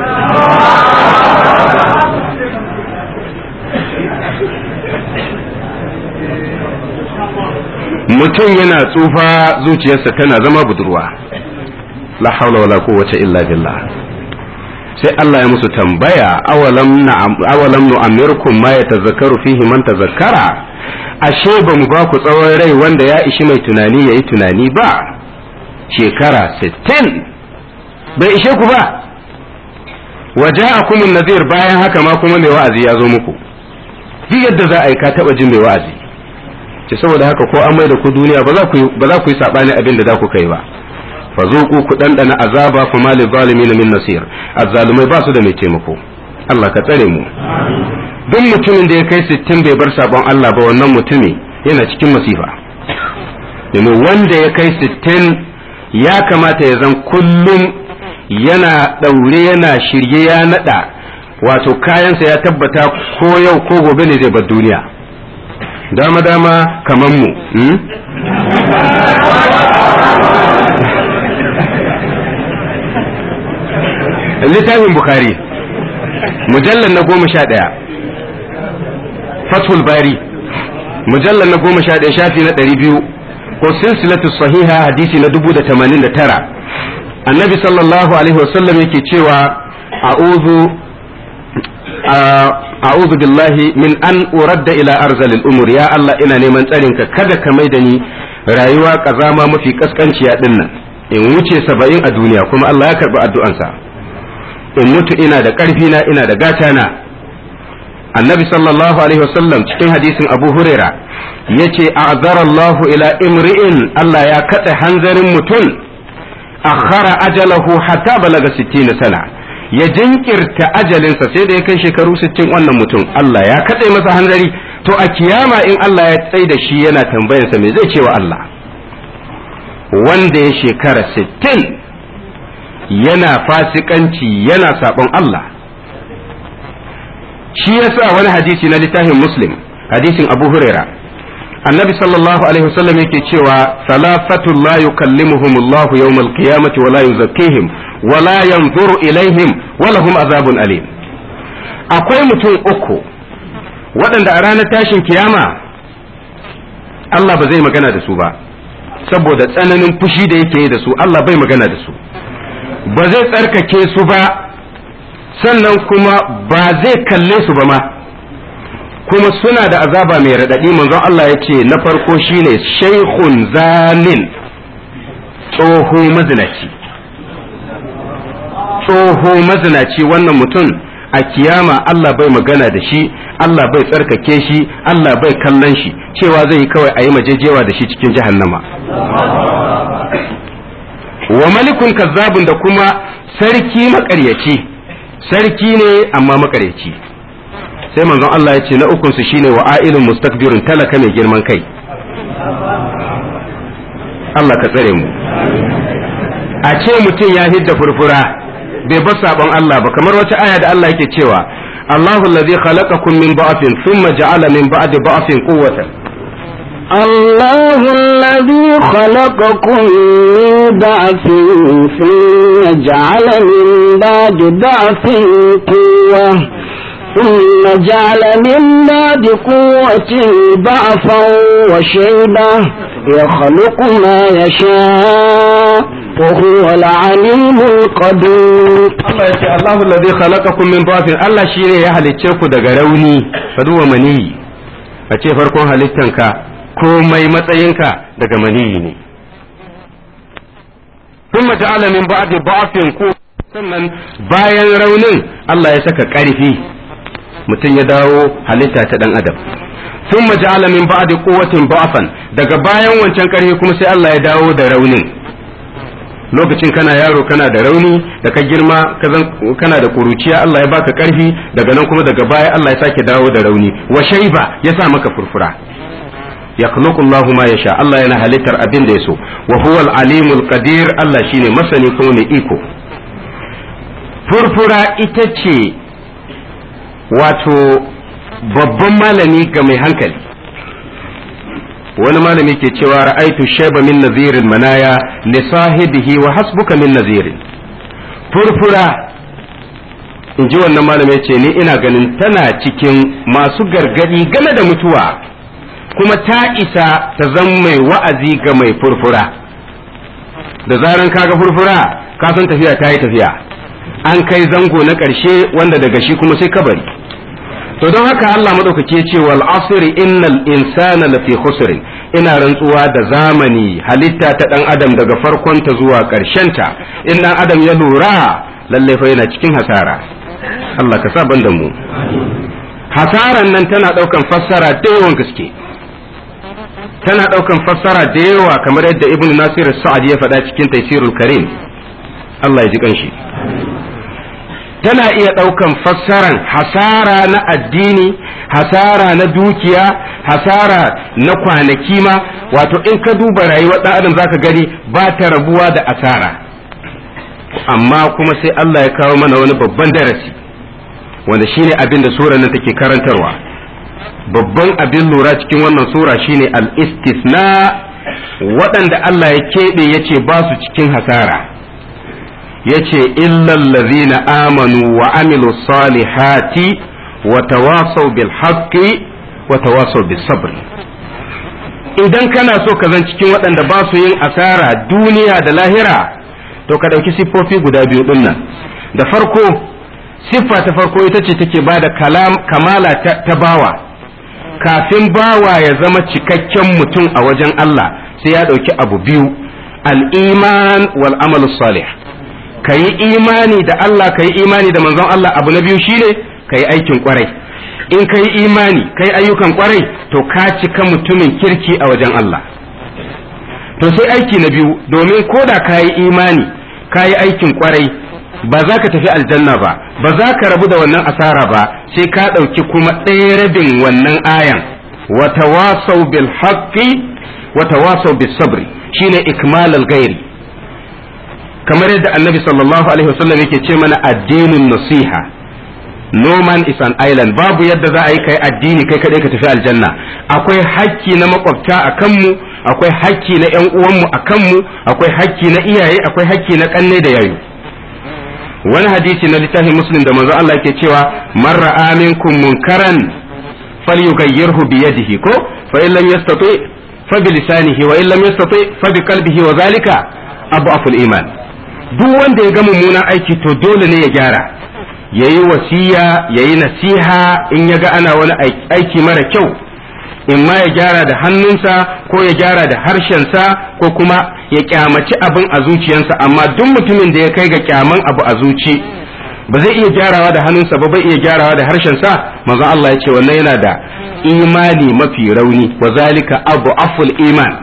mutum yana tsufa zuciyarsa tana zama budurwa la haula wala quwwata illa billah sai Allah ya musu tambaya awalam na'am awalam nu'ammirkum ma yatazakkaru fihi man tazakkara ashe ba mu ba ku tsawon rai wanda ya ishi mai tunani yayi tunani ba shekara 60 bai ishe ku ba waja'akum an-nadhir bayan haka ma kuma mai wa'azi ya zo muku duk yadda za a yi ka taba jin mai wa'azi ce saboda haka ko an mai da ku duniya ba za ku ba za ku yi sabani abin da za ku kai ba fa zuqu ku dandana azaba fa malil zalimin min nasir azzalumai ba su da mai taimako Allah ka tsare mu duk mutumin da ya kai 60 bai bar sabon Allah ba wannan mutumi yana cikin masifa domin wanda ya kai 60 ya kamata ya zan kullum yana daure yana shirye ya nada wato kayansa ya tabbata ko yau ko gobe ne zai bar duniya dama dama kaman mu littafin bukhari mujallar na goma sha ɗaya fathul bari mujallar na goma sha ɗaya shafi na ɗari biyu ko silsilatu sahiha hadisi na dubu da tamanin da tara annabi sallallahu alaihi wasallam yake cewa a'udhu a'udhu billahi min an uradda ila arzalil umur ya Allah ina neman tsarinka kada ka mai da ni rayuwa kazama mafi kaskanciya din nan in wuce saba'in a duniya kuma Allah ya karbi addu'ansa in mutu ina da ƙarfi na ina da gata na annabi sallallahu alaihi wasallam cikin hadisin abu huraira yace a'zarallahu ila imri'in Allah ya katse hanzarin mutum akhara ajalahu hatta balaga 60 sana ya jinkirta ajalinsa sai da ya kai shekaru 60 wannan mutum Allah ya katse masa hanzari to a kiyama in Allah ya tsai da shi yana tambayarsa me zai ce wa Allah wanda ya shekara 60 yana fasikanci yana sabon Allah shi yasa wani hadisi na littafin muslim hadisin abu huraira annabi sallallahu alaihi wasallam yake cewa salafatun la yukallimuhum Allah yawm al-qiyamati wa la yuzakkihim wa la yanzuru ilaihim wa lahum azabun alim akwai mutum uku waɗanda a ranar tashin kiyama Allah ba zai magana da su ba saboda tsananin fushi da yake da su Allah bai magana da su ba zai tsarkake su ba sannan kuma ba zai kalle su ba ma kuma suna da azaba mai raɗaɗi manzon Allah ya ce na farko shine shaikhun zanin tsoho mazinaci tsoho mazinaci wannan mutum a kiyama Allah bai magana da shi Allah bai tsarkake shi Allah bai kallon shi cewa zai yi kawai a yi majejewa da shi cikin jahannama wa malikun kazzabun da kuma sarki makaryaci sarki ne amma makaryaci sai manzon Allah ya ce na ukun su shine wa ailun mustakbirun talaka mai girman kai Allah ka tsare mu a ce mutum ya hidda furfura bai bar sabon Allah ba kamar wata aya da Allah yake cewa Allahu allazi khalaqakum min ba'fin thumma ja'ala min ba'di ba'fin quwwatan الله الذي خلقكم من ضعف ثم جعل من بعد ضعف قوة ثم جعل من بعد قوة ضعفا وشيبة يخلق ما يشاء وهو العليم القدير Allah ya ce Allahu alladhi khalaqakum min dhafin Allah shine ya halicce ku daga rauni ka duba maniyi a ce farkon halittanka komai matsayinka daga maniyi ne kuma ja'ala min ba'di dhafin ku sannan bayan raunin Allah ya saka ƙarfi mutum ya dawo halitta ta dan adam ثم جعل من بعد قوة ضعفا daga bayan wancan ƙarfi kuma sai Allah ya dawo da raunin lokacin kana yaro kana da rauni da ka girma kana da kuruciya Allah ya baka ƙarfi daga nan kuma daga baya Allah ya sake dawo da rauni wa shaiba ya sa maka furfura ya Allah ma yasha Allah yana halittar abin da ya so wa huwal alimul qadir Allah shine masani kuma mai iko furfura ita ce wato babban malami ga mai hankali wani malami ke cewa ra'aitu shaiba min nazirin manaya li sahibihi wa hasbuka min nazirin furfura in ji wannan malami ce ni ina ganin tana cikin masu gargadi game da mutuwa kuma ta isa ta zan mai wa'azi ga mai furfura da zaran kaga furfura ka san tafiya ta yi tafiya an kai zango na ƙarshe wanda daga shi kuma sai kabari to don haka Allah madaukake ce wal asri innal insana lafi khusrin ina rantsuwa da zamani halitta ta dan adam daga farkon ta zuwa karshen ta in dan adam ya lura lalle fa yana cikin hasara Allah ka sa ban da mu hasaran nan tana daukan fassara da yawan gaske tana daukan fassara da yawa kamar yadda ibn nasir sa'ad ya faɗa cikin taysirul karim Allah ya ji kanshi tana iya ɗaukan fassaran hasara na addini hasara na dukiya hasara na kwanaki ma wato in ka duba rayuwar ɗan adam zaka gani ba ta rabuwa da asara amma kuma sai Allah ya kawo mana wani babban darasi wanda shine abin da sura nan take karantarwa babban abin lura cikin wannan sura shine al-istisna waɗanda Allah ya keɓe ya ce ba su cikin hasara yace illal ladhina amanu wa amilu salihati wa tawasaw bil haqqi wa tawasaw bis sabr idan kana so ka zan cikin waɗanda ba su yin asara duniya da lahira to ka ɗauki siffofi guda biyu ɗin nan da farko siffa ta farko ita ce take ba da kamala ta bawa kafin bawa ya zama cikakken mutum a wajen Allah sai ya ɗauki abu biyu al-iman wal amalu salih ka yi imani da Allah ka yi imani da manzon Allah abu na biyu shine ka yi aikin kwarai in ka yi imani ka yi ayyukan kwarai to ka cika mutumin kirki a wajen Allah to sai aiki na biyu domin ko da ka yi imani ka yi aikin kwarai ba za ka tafi aljanna ba ba za ka rabu da wannan asara ba sai ka ɗauki kuma ɗaya rabin wannan ayan wa tawasau bil haqqi wa tawasau bis sabri shine ikmalal gairi kamar yadda annabi sallallahu alaihi wasallam yake ce mana addinin nasiha no man is an island babu yadda za a yi kai addini kai kadai ka tafi aljanna akwai hakki na makwabta a kanmu akwai hakki na yan uwanmu a kanmu akwai hakki na iyaye akwai hakki na kanne da yayu wani hadisi na littafin muslim da manzo Allah yake cewa man ra'a minkum munkaran falyughayyirhu bi yadihi ko fa in lam yastati fa bi lisanihi wa in lam yastati fa bi qalbihi wa zalika abu aful iman duk wanda ya ga mummunan aiki to dole ne ya gyara ya yi wasiya ya yi nasiha in ya ga ana wani aiki mara kyau in ma ya gyara da hannunsa ko ya gyara da harshensa ko kuma ya kyamaci abin a zuciyarsa amma duk mutumin da ya kai ga kyaman abu a zuci ba zai iya gyarawa da hannunsa ba bai iya gyarawa da harshensa manzo Allah ya ce wannan yana da imani mafi rauni wa zalika abu aful iman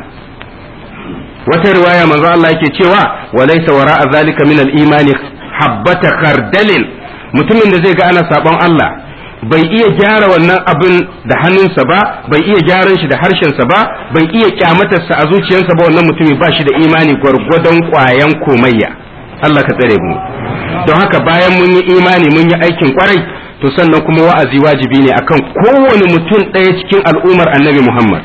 wata riwaya manzo Allah yake cewa wa laysa wara'a zalika min al-imani habbata khardalin mutumin da zai ga ana sabon Allah bai iya gyara wannan abin da hannunsa ba bai iya gyaran shi da harshensa ba bai iya kyamatarsa a zuciyarsa ba wannan mutumi ba shi da imani gwargwadon kwayan komayya Allah ka tsare mu don haka bayan mun yi imani mun yi aikin kwarai to sannan kuma wa'azi wajibi ne akan kowane mutum ɗaya cikin al'ummar annabi Muhammad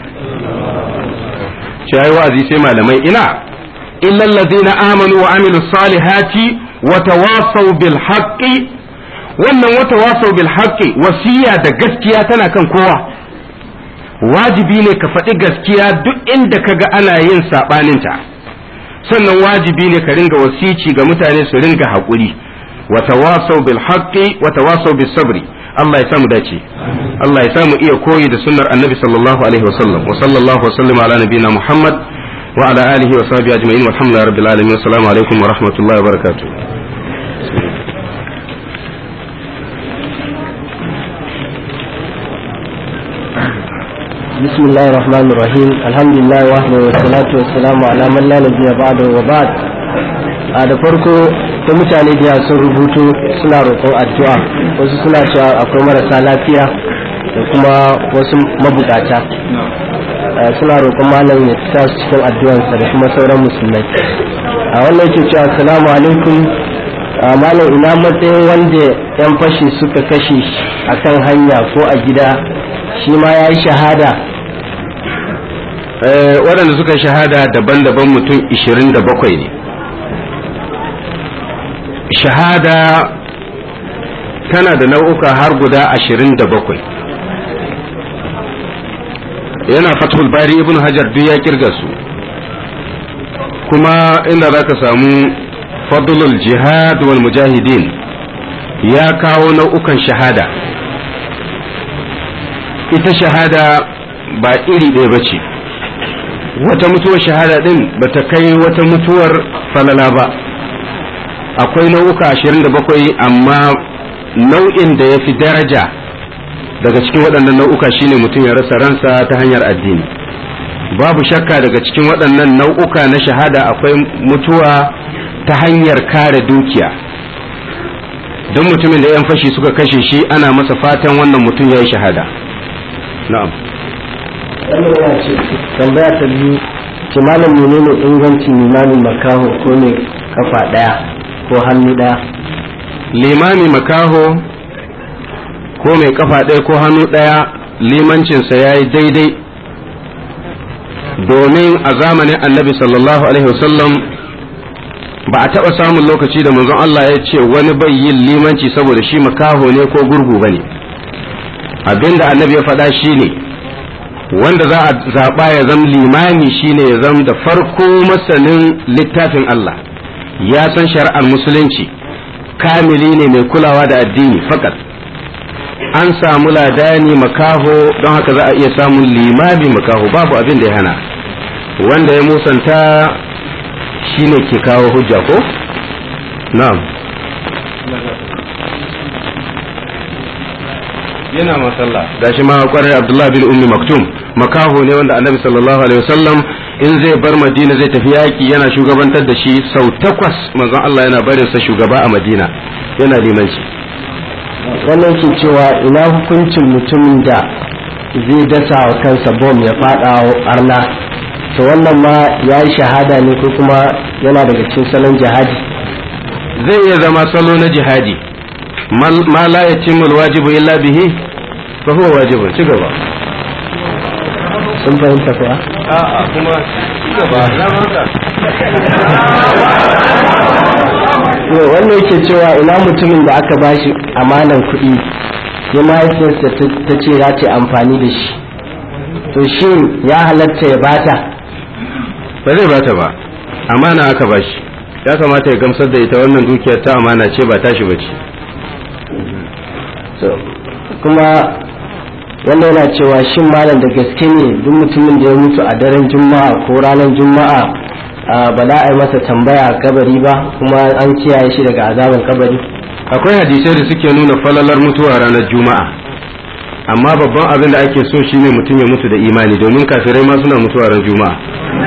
shi wa'azi sai malamai ina illal ladzina amanu wa amilu salihati wa tawasaw bil haqqi wannan wa tawasaw bil haqqi wasiya da gaskiya tana kan kowa wajibi ne ka faɗi gaskiya duk inda kaga ana yin sabanin ta sannan wajibi ne ka ringa wasici ga mutane su ringa haƙuri wa tawasau bil haqqi wa tawasau bis sabri Allah ya samu dace Allah ya samu iya koyi da sunnar annabi sallallahu alaihi wasallam wa sallallahu wasallam ala nabiyina Muhammad wa ala alihi wa sahbihi ajma'in walhamdulillahi rabbil alamin assalamu alaikum wa rahmatullahi wa barakatuh بسم الله الرحمن الرحيم الحمد لله وحده والصلاة والسلام على من لا نبي بعده وبعد a da farko ta mutane da sun rubutu suna roƙon addu'a wasu suna cewa akwai marasa lafiya da kuma wasu mabukata suna roƙon malam ya sa su cikin addu'ansa da kuma sauran musulmai a wannan yake cewa assalamu alaikum malam ina matsayin wanda yan fashi suka kashe a kan hanya ko a gida shi ma ya yi shahada waɗanda suka shahada daban-daban mutum 27 ne shahada tana da nau'uka har guda 27 yana fathul bari ibn hajar duk ya kirga su kuma inda za ka samu fadlul jihad wal mujahidin ya kawo nau'ukan shahada ita shahada ba iri ɗaya ba ce wata mutuwar shahada ɗin ba ta kai wata mutuwar falala ba akwai nau'uka ashirin da bakwai amma nau'in da ya fi daraja daga cikin waɗannan nau'uka shine mutum ya rasa ransa ta hanyar addini babu shakka daga cikin waɗannan nau'uka na shahada akwai mutuwa ta hanyar kare dukiya don mutumin da 'yan fashi suka kashe shi ana masa fatan wannan mutum ya yi shahada na'am tambaya ta biyu ce malam menene ingancin limamin makaho ko ne kafa daya ko hannu daya limami makaho ko mai kafa ɗaya ko hannu ɗaya limancinsa ya yi daidai domin a zamanin annabi sallallahu alaihi wasallam ba a taɓa samun lokaci da manzon Allah ya ce wani bai yin limanci saboda shi makaho ne ko gurgu ba ne abinda annabi ya faɗa shi ne wanda za a zaɓa ya zama limami shine ya zama da farko masanin littafin Allah ya san shari'ar musulunci kamili ne mai kulawa da addini fakat an samu ladani makaho don haka za a iya samun limami makaho babu abin da ya hana wanda ya musanta shine ke kawo hujja ko na'am yana masalla gashi ma kwarai abdullahi bin ummi maktum makaho ne wanda annabi sallallahu alaihi wasallam in zai bar madina zai tafi yaki yana shugabantar da shi sau takwas manzon Allah yana barin sa shugaba a madina yana limanci wannan ke cewa ina hukuncin mutumin da zai dasa wa kansa bom ya fada arna to wannan ma ya yi shahada ne ko kuma yana daga cikin salon jihadi zai iya zama salo na jihadi ma la yatimul wajibu illa bihi fa huwa wajibun ci gaba sun fahimta kuwa a'a kuma ci gaba na barka wannan yake cewa ina mutumin da aka bashi amanan kuɗi ya mahaifiyarsa ta ce za ta amfani da shi to shi ya halatta ya bata ba zai bata ba amana aka bashi ya kamata ya gamsar da ita wannan dukiyar ta amana ce ba tashi ba ce kuma wanda yana cewa shin malam da gaske ne duk mutumin da ya mutu a daren juma'a ko ranar juma'a ba za a yi masa tambaya a kabari ba kuma an kiyaye shi daga azaban kabari akwai hadisai da suke nuna falalar mutuwa ranar juma'a amma babban abin da ake so shine mutum ya mutu da imani domin kafirai ma suna mutuwa ran juma'a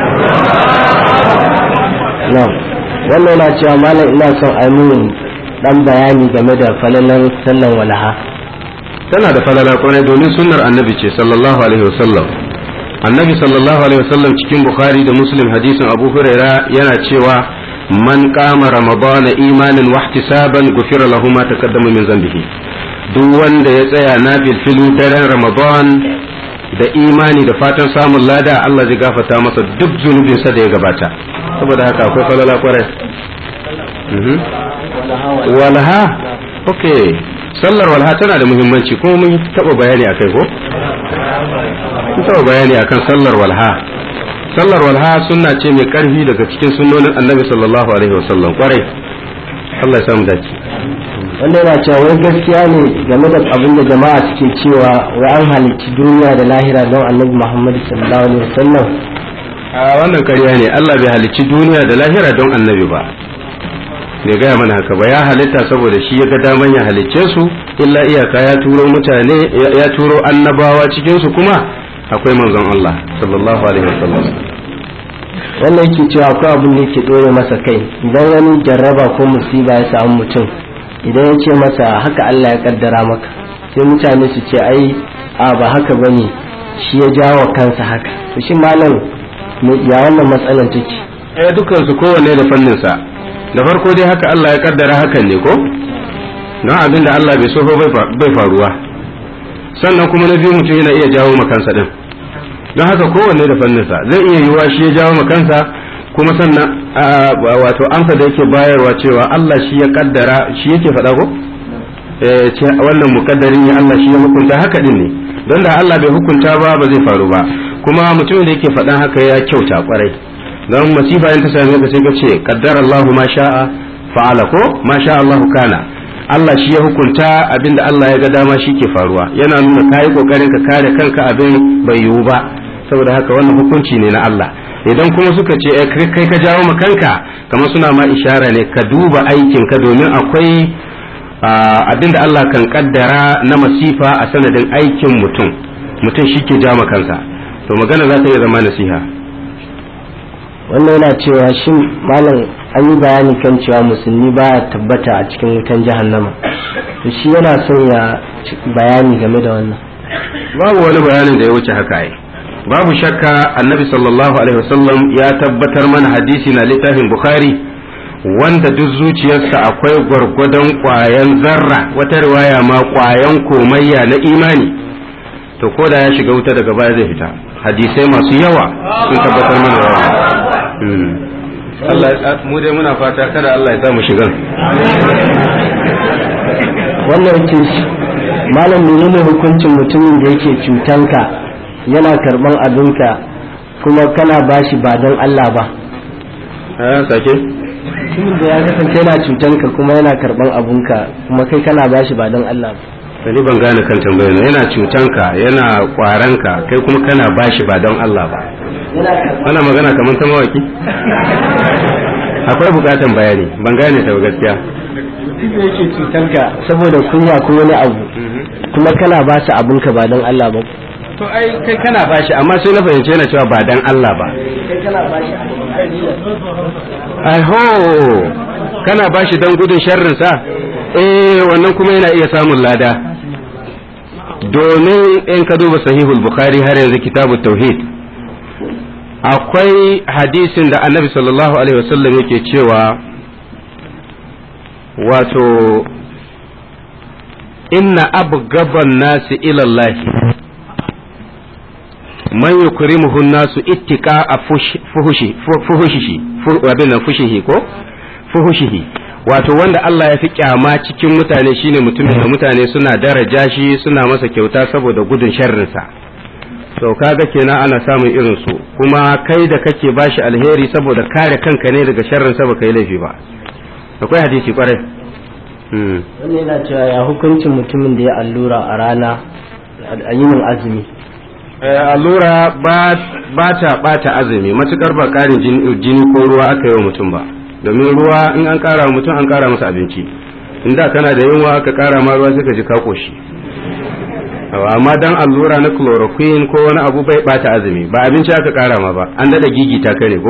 wannan yana cewa malam ina son a yi dan bayani game da falalar sallan walaha tana da falala kwarai domin sunnar annabi ce sallallahu alaihi wasallam annabi sallallahu alaihi wasallam cikin bukhari da muslim hadisin abu huraira yana cewa man qama ramadana imanin wa ihtisaban gufira lahu ma taqaddama min zambihi duk wanda ya tsaya na filfilu daren ramadan da imani da fatan samun lada Allah zai gafarta masa duk zunubinsa da ya gabata saboda haka akwai falala kwarai walha okay sallar walha tana da muhimmanci kuma mun taba bayani akai ko mun taba bayani akan sallar walha sallar walha sunna ce mai karfi daga cikin sunnonin annabi sallallahu alaihi wasallam kwarai Allah ya samu dace wanda yana cewa wai gaskiya ne game da abin da jama'a suke cewa wai an halicci duniya da lahira don annabi muhammadu sallallahu alaihi wasallam a wannan ƙarya ne Allah bai halicci duniya da lahira don annabi ba bai gaya mana haka ba ya halitta saboda shi ya ga daman ya halicce su illa iyaka ya turo mutane ya turo annabawa cikin su kuma akwai manzon Allah sallallahu alaihi wasallam wannan yake cewa akwai abin da yake dore masa kai idan wani jarraba ko musiba ya samu mutum idan ya ce masa haka Allah ya kaddara maka sai mutane su ce ai a ba haka bane shi ya jawo kansa haka to shi malam ya wannan matsalar take eh dukkan su kowanne da fannin sa da farko dai haka Allah ya kaddara hakan ne ko don abin da Allah bai so bai faruwa sannan kuma na biyu mutum yana iya jawo makansa din don haka kowanne da fanninsa zai iya yiwuwa shi ya jawo makansa kuma sannan wato amsa da yake bayarwa cewa Allah shi ya kaddara shi yake faɗa ko ce wannan mukaddarin ya Allah shi ya hukunta haka din ne don da Allah bai hukunta ba ba zai faru ba kuma mutumin da yake faɗan haka ya kyauta kwarai don masifa in ta same ka sai ka ce qaddara Allahu ma sha'a fa'ala ko ma sha Allahu kana Allah shi ya hukunta abinda Allah ya ga dama shi ke faruwa yana nuna kayi kokarin ka kare kanka abin bai yiwu ba saboda haka wannan hukunci ne na Allah idan kuma suka ce kai ka jawo ma kanka kamar suna ma ishara ne ka duba aikin ka domin akwai abinda Allah kan kaddara na masifa a sanadin aikin mutum mutum shi ke jawo kansa to magana za ta iya zama nasiha wannan yana cewa shin malam an yi bayani kan cewa musulmi baya tabbata a cikin wutan jahannama to shi yana son ya bayani game da wannan babu wani bayanin da ya wuce haka ai babu shakka annabi sallallahu alaihi wasallam ya tabbatar mana hadisi na littafin bukhari wanda duk zuciyarsa akwai gwargwadon kwayan zarra wata riwaya ma kwayan komayya na imani to ko da ya shiga wuta daga baya zai fita hadisai masu yawa sun tabbatar mana da Allah mu dai muna fata kada Allah ya samu shigan wannan ce malam menene hukuncin mutumin da yake cutanka yana karban abinka kuma kana bashi ba don Allah ba eh sake mutumin da ya kasance yana cutanka kuma yana karban abunka kuma kai kana bashi ba don Allah ba ni ban gane kan tambayar yana cutanka yana kwaranka kai kuma kana bashi ba don Allah ba ana magana kamar ta mawaki akwai bukatan bayani ban gane ta gaskiya mutum da yake cutanka saboda kunya ko wani abu kuma kana ba shi abunka ba don Allah ba to ai kai kana bashi amma sai na fahimci yana cewa ba dan Allah ba kai kana ba shi ai ho kana bashi dan gudun sharrin sa eh wannan kuma yana iya samun lada domin in ka duba sahihul bukhari har yanzu kitabut tauhid akwai hadisin da annabi sallallahu alaihi wasallam yake cewa wato inna abgaban nasi ilallahi man yukrimuhu nasu ittika a fuhushi fuhushihi abin nan fushihi ko fuhushihi wato wanda Allah ya fi kyama cikin mutane shine mutumin da mutane suna daraja shi suna masa kyauta saboda gudun sharrinsa to kaga kenan ana samun irin su kuma kai da kake bashi alheri saboda kare kanka ne daga sharrinsa baka yi laifi ba akwai hadisi kwarai wannan yana cewa ya hukuncin mutumin da ya allura a rana a yinin azumi allura ba ta bata azumi matukar ba karin jini ko ruwa aka yi wa mutum ba domin ruwa in an kara wa mutum an kara masa abinci inda kana da yunwa aka kara ma ruwa sai ka ji ka koshi amma dan allura na chloroquine ko wani abu bai bata azumi ba abinci aka kara ma ba an dada gigita ka ne ko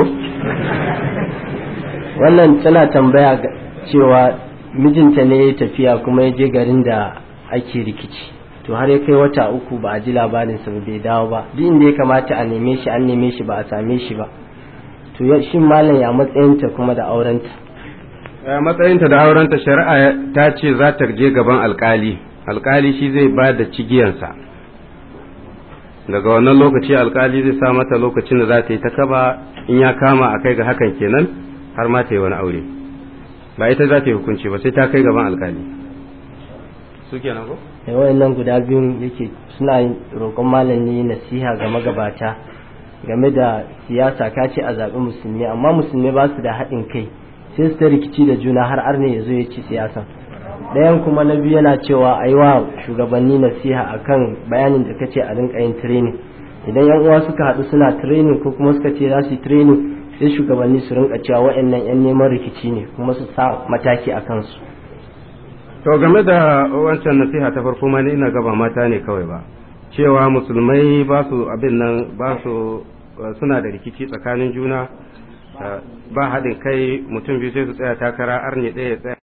wannan tana tambaya cewa mijinta ne ya tafiya kuma ya je garin da ake rikici to har ya kai wata uku ba a ji labarinsa ba bai dawo ba duk inda ya kamata a neme shi an neme shi ba a same shi ba to shin malam ya matsayinta kuma da aurenta matsayinta da aurenta shari'a ta ce za ta je gaban alkali alkali shi zai ba da cigiyansa daga wannan lokaci alkali zai sa mata lokacin da za ta yi ta kaba in ya kama a kai ga hakan kenan har ma ta yi wani aure ba ita za ta yi hukunci ba sai ta kai gaban alkali su kenan ko da wayannan guda biyun yake suna roƙon malami nasiha ga magabata game da siyasa ka ce a zaɓi musulmi amma musulmi ba su da haɗin kai sai su ta rikici da juna har arne ya zo ya ci siyasa ɗayan kuma na biyu yana cewa a yi wa shugabanni nasiha akan bayanin da kace a rinka yin training idan yan uwa suka haɗu suna training ko kuma suka ce za su yi training sai shugabanni su rinka cewa waɗannan yan neman rikici ne kuma su sa mataki a kansu to game da wancan nasiha ta farko ma ni ina gaba mata ne kawai ba cewa musulmai ba su abin nan ba su suna da rikici tsakanin juna ba haɗin kai mutum biyu sai su tsaya takara arne ɗaya ya tsaya